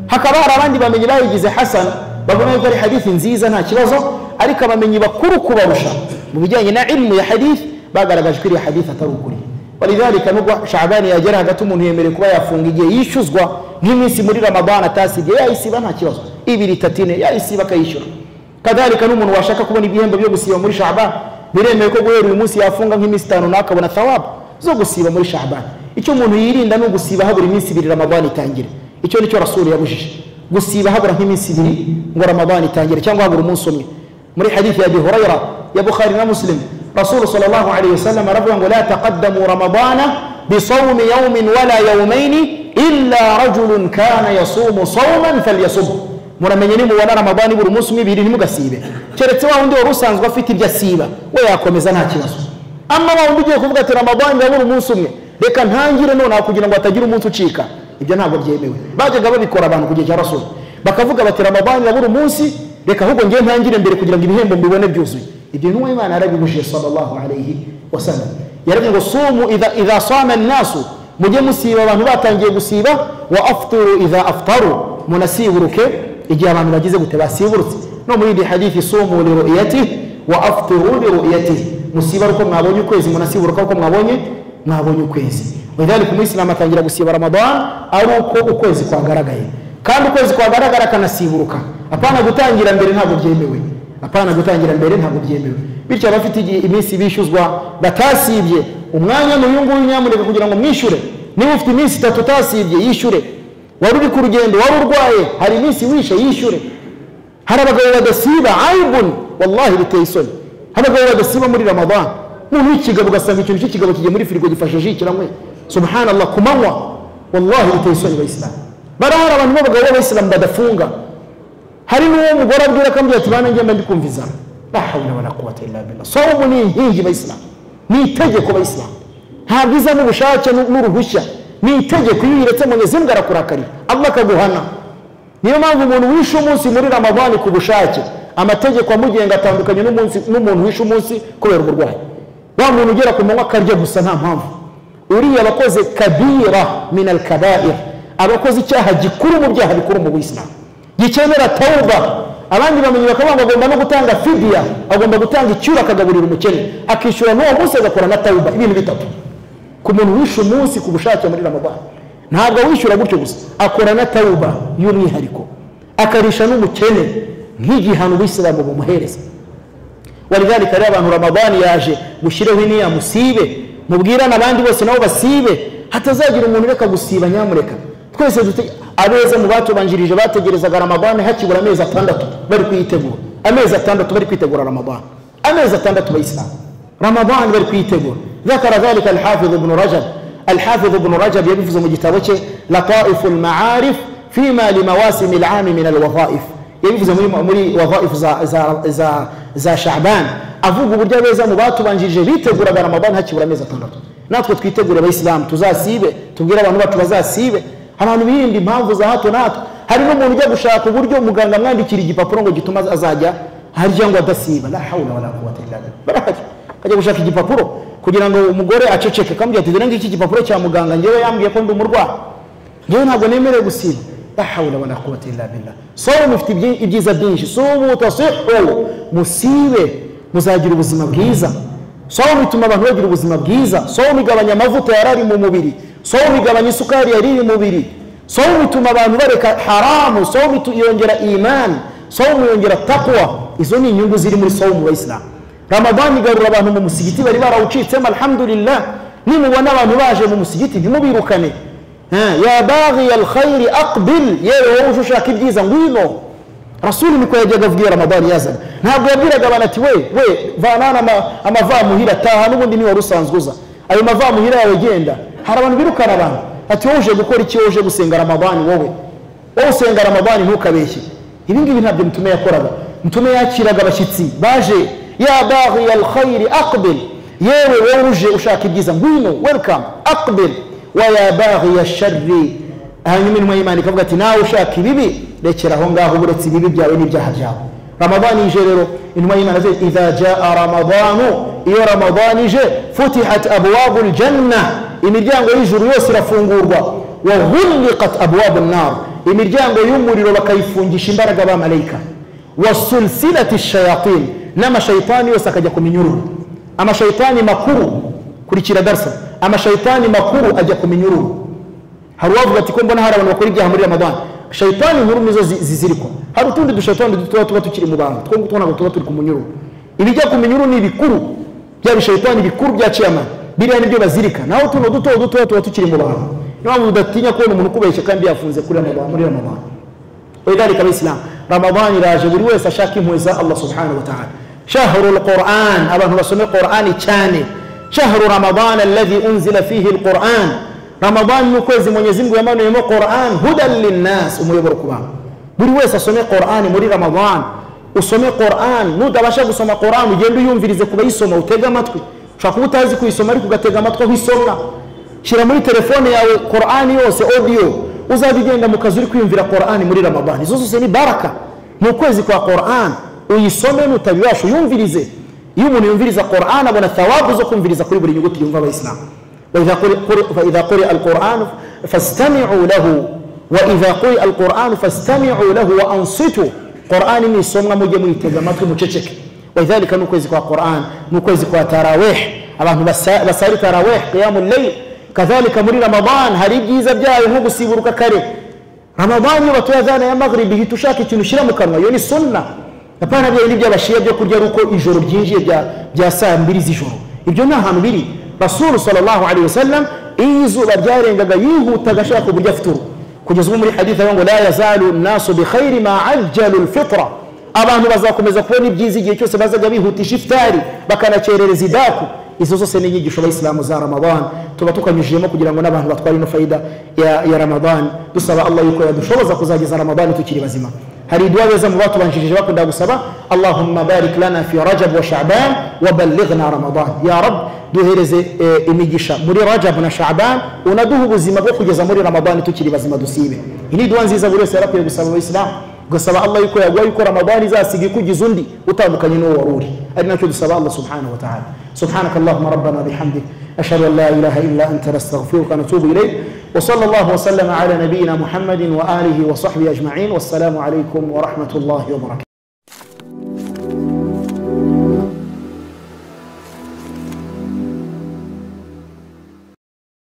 hakaba hari abandi bamenyi bayigize hasan bavuga yuko ari hadithi nziza nta kibazo ariko abamenyi bakuru kubarusha mu bijyanye na ilmu ya hadithi bagaragaje ko iriya hadithi atari ukuri walidhalika nubwo shabani yagera hagati umuntu yemerewe kuba yafunga igihe yishyuzwa nk'iminsi muri ramadani atasibye yayisiba nta kibazo ibiri itatu ine yayisiba akayishyura kadhalika n'umuntu washaka kubona ibihembo byo gusiba muri shabani biremewe ko guhera uyu munsi yafunga nk'iminsi itanu nawe akabona thawabu zo gusiba muri shabani icyo umuntu yirinda ni ugusiba habura iminsi ibiri ramadani itangire icyo ni cyo rasulu yabujije gusiba habura nk'iminsi ibiri ngo ramadani itangire cyangwa habura umunsi umwe muri hadithi ya abi hurayra ya bukhari na muslim rasulu sallallahu alaihi wasallam aravuga ngo la taqaddamu ramadana bisawmi yawmin wala yawmaini illa rajulun kana yasumu sawman falyasum muramenye nimubona ramadani buri munsi umwe ibiri ntimugasibe keretse wa wundi wari usanzwe afite ibyo asiba we yakomeza nta kibazo ama wa wundi ugiye kuvuga ati ramadani ndabura umunsi umwe reka ntangire nonaha kugira ngo hatagira umunsi ucika ibyo ntabwo byemewe bajyaga babikora abantu ku gihe cya rasulu bakavuga bati ramadani yabura umunsi reka ahubwo ngewe ntangire mbere kugira ngo ibihembo mbibone byuzuye ibyo intumwa y'imana yarabibujije sallallahu alaihi wasallam yaravuze ngo sumu idha- idha sama nnasu mujye musiba abantu batangiye gusiba wa afturu idha aftaru munasiburuke igihe abantu bagize gute basiburutse no muri iyi hadithi sumu liruyatihi wa afturu liruyatihi musiba ari uko mwabonye ukwezi munasiburuka uko mwabonye mwabonye ukwezi lidhalika umuyisilamu atangira gusiba ramadan ari uko ukwezi kwagaragaye kandi ukwezi kwagaragara akanasiburuka apana gutangira mbere ntabwo byemewe apana gutangira mbere ntabwo byemewe bityo abafite igihe- iminsi bishyuzwa batasibye umwanya n'uyu nguyu nyamuneka kugira ngo mwishyure niba ufite iminsi itatu utasibye yishyure wari uri ku rugendo wari urwaye hari iminsi wishe yishyure hari abagabo badasiba ayibuni wallahi biteye isoni hari abagabo badasiba muri ramadani umuntu w'ikigabo ugasanga ikintu cy'ikigabo kigiye muri firigo gifashe ji kiranywe subhanallah ku manywa wallahi biteye isoni abayisilamu barahari abantu b'abagabo b'abayisilamu badafunga hari n'uwo mugore abwira ko amubwira ati bana ngenda ndikumviza la hawla wala quwwata illa billah sawmu ni inkingi bayisilamu ni itegeko bayisilamu ntabwo iza n'ubushake n'uruhushya ni itegeko iyo uyiretse munyezi mbwa arakurakarira allah akaguhana niyo mpamvu umuntu wishe umunsi muri ramadani ku bushake amategeko amugenga atandukanye n'umunsi n'umuntu wishe umunsi kubera uburwayi wa muntu ugera ku manywa akarya gusa nta mpamvu uriya aba akoze kabira min al kabair aba akoze icyaha gikuru mu byaha bikuru mu buyisilamu gikenera tawuba abandi bamenyi bakavuga ngo agomba no gutanga fidiya agomba gutanga icyura akagaburira umukene akishyura n'uwo munsi agakora na tawuba ibintu bitatu ku muntu wishe umunsi ku bushake muri ramadani ntabwo awishyura gutyo gusa akora na tawuba y'umwihariko akarisha n'umukene nk'igihano ubuyisilamu bumuhereza walidhalika rero abantu ramadani yaje gushyireho iniya musibe mubwirane abandi bose nabo basibe hatazagira umuntu ureka gusiba nyamureka twese dute abeza mu batubanjirije bategerezaga ramadani hakibura amezi atandatu bari kuyitegura amezi atandatu bari kwitegura ramadani amezi atandatu bayisilamu ramadani bari kuyitegura ذكر ذلك الحافظ ابن رجب الحافظ ابن رجب يبفز مجتبته لطائف المعارف فيما لمواسم العام من الوظائف يبفز مري وظائف za, za, za, za شعبان avuga uburyo abeza mu batubanjirije biteguraga ramadani hakibura amezi atandatu natwe twitegure abayisilamu tuzasibe tubwire abantu bacu bazasibe abantu birinda impamvu za hato na hato hari n'umuntu ujya gushaka uburyo muganga amwandikira igipapuro ngo gituma azajya harya ngo adasiba la hawla wala quwwata illa billah barahari ajya gushaka igipapuro kugira ngo umugore aceceke kamubwira ati dore ngiki igipapuro cya muganga ngewe yambwiye ko ndi umurwayi ngewe ntabwo nemerewe gusiba la hawla wala quwwata illa billah sobe mufite ibyiza byinshi subu tasihu musibe muzagira ubuzima bwiza sobe bituma abantu bagira ubuzima bwiza sobe igabanya amavuta yarari mu mubiri somu igabanya isukari yariye umubiri somu ituma abantu bareka haramu somu yongera imani somu yongera takwa izo ni inyungu ziri muri somu bayisilamu ramadani igarura abantu mu musigiti bari barawucitsemo alhamdulillah nimubona abantu baje mu musigiti ntimubirukane ya baghiya alkhairi aqbil yewe wowe uje ushaka ibyiza ngwino rasuli niko yajyaga abwira ramadani yazaga ntabwo yabwiraga abantu ati we we vanana amavamuhira taha n'ubundi niwe wari usanzwe uza ayo mavamuhira yawe genda hari abantu birukana abantu ati wowe uje gukora iki wowe uje gusenga ramadani wowe wowe usenga ramadani ntukabeshye ibi ngibi ntabyo mutume yakoraga mutume yakiraga abashyitsi baje ya baghiya alkhairi aqbil yewe wowe uje ushaka ibyiza ngwino welcome aqbil wa ya baghiya sharri hanyuma intumwa y'imana ikavuga ati nawe ushaka ibibi rekera aho ngaho uretse ibibi byawe n'ibyaha byawe ramadani ije rero intumwa y'imana ze idha jaa ramadanu iyo ramadani ije futihat abwabu ljanna imiryango y'ijuru yose irafungurwa wa ghulliqat abwabu nnar imiryango y'umuriro bakayifungisha imbaraga ba malayika wa sulsilati shayatin n'amashayitani yose akajya ku minyururu amashayitani makuru kurikira darsa amashayitani makuru ajya ku minyururu hari uwavuga ati ko mbona hari abantu bakora ibyaha muri ramadani shayitani nkuru nizo zizirikwa hari utundi dushayitani dutoya tuba tukiri mu bantu two ngutu ntabwo tuba turi ku munyururu ibijya ku minyururu ni ibikuru bya bishayitani bikuru bya ciyamani biriya nibyo bazirika naho tuno duto dutoya tuba tukiri mu bantu niyo mpamvu udatinya kubona umuntu ukubeshya kandi yafunze kuri muri ramadani lidhalika abayisilamu ramadani iraje buri wese ashaka impuhwe za allah subhanahu wataala shahru lquran abantu basome qurani cyane shahru ramadan alladhi unzila fihi lquran ramadani ni ukwezi mwenyezimngu yamanuyemo quran hudan linnas umuyoboro ku bantu buri wese asome qurani muri ramadani usome qurani nutabasha gusoma qurani ugende uyumvirize kubayisoma utege amatwi ushobora kuba utazi kuyisoma ariko ugatega amatwi aho isomwa shyira muri telefone yawe korani yose odiyo uzajya ugenda mu kazi uri kwiyumvira korani muri ramadani izo zose ni baraka ni ukwezi kwa korani uyisome nutabibasha uyumvirize iyo umuntu yumviriza korani abona thawabu zo kumviriza kuri buri nyuguti yumva abayisilamu فإذا قرئ القرآن فاستمعوا له وإذا قرئ القرآن فاستمعوا له وأنصتوا قرآن من سمع مجي ميتega amatwi muceceke wadhalika ni ukwezi kwa quran ni ukwezi kwa tarawih abantu basari tarawih qiyamu llail kadhalika muri ramadan hari ibyiza byayo nko gusiburuka kare ramadan iyo batoya azana ya maghribi hita ushaka ikintu ushyira mu kanwa iyo ni sunna apana bya bindi by'abashiya byo kurya ari uko ijoro ryinjiye bya saa mbiri z'ijoro ibyo ni ahantu biri rasulu sallallahu alaihi wasallam iyo izuba ryarengaga yihutaga ashaka uburyo afite uruhu kugeza ubu muri hadith avuga ngo la yazalu nasu bikhairi ma ajjalu lfitra abantu bazakomeza kubona ibyiza igihe cyose bazajya bihutisha ifutari bakanakerereza idaku izo zose ni inyigisho abayisilamu za ramadani tuba tukanyujijemo kugira ngo n'abantu batware ino fayida ya, ya ramadani dusaba allah yuko yadushoboza kuzageza ramadani tukiri bazima hari idua beza mu batubanjirije bakunda gusaba allahumma barik lana fi rajab wa shaban wa ballighna ramadan ya rab duhereze eh, imigisha muri rajab na shaban unaduha ubuzima bwo kugeza muri ramadani tukiri bazima dusibe iyi ni idua nziza buri wese yarakwiye gusaba abayisilamu ugasaba allah yuko yaguha yuko ramadani izasiga ikugiza undi utandukanye n'uwo wari uri ari nacyo dusaba allah subhanahu wa ta'ala سبحانك اللهم ربنا بحمدك أشهد أن لا إله إلا أنت نستغفرك ونتوب إليك وصلى الله وسلم على نبينا محمد وآله وصحبه أجمعين والسلام عليكم ورحمة الله وبركاته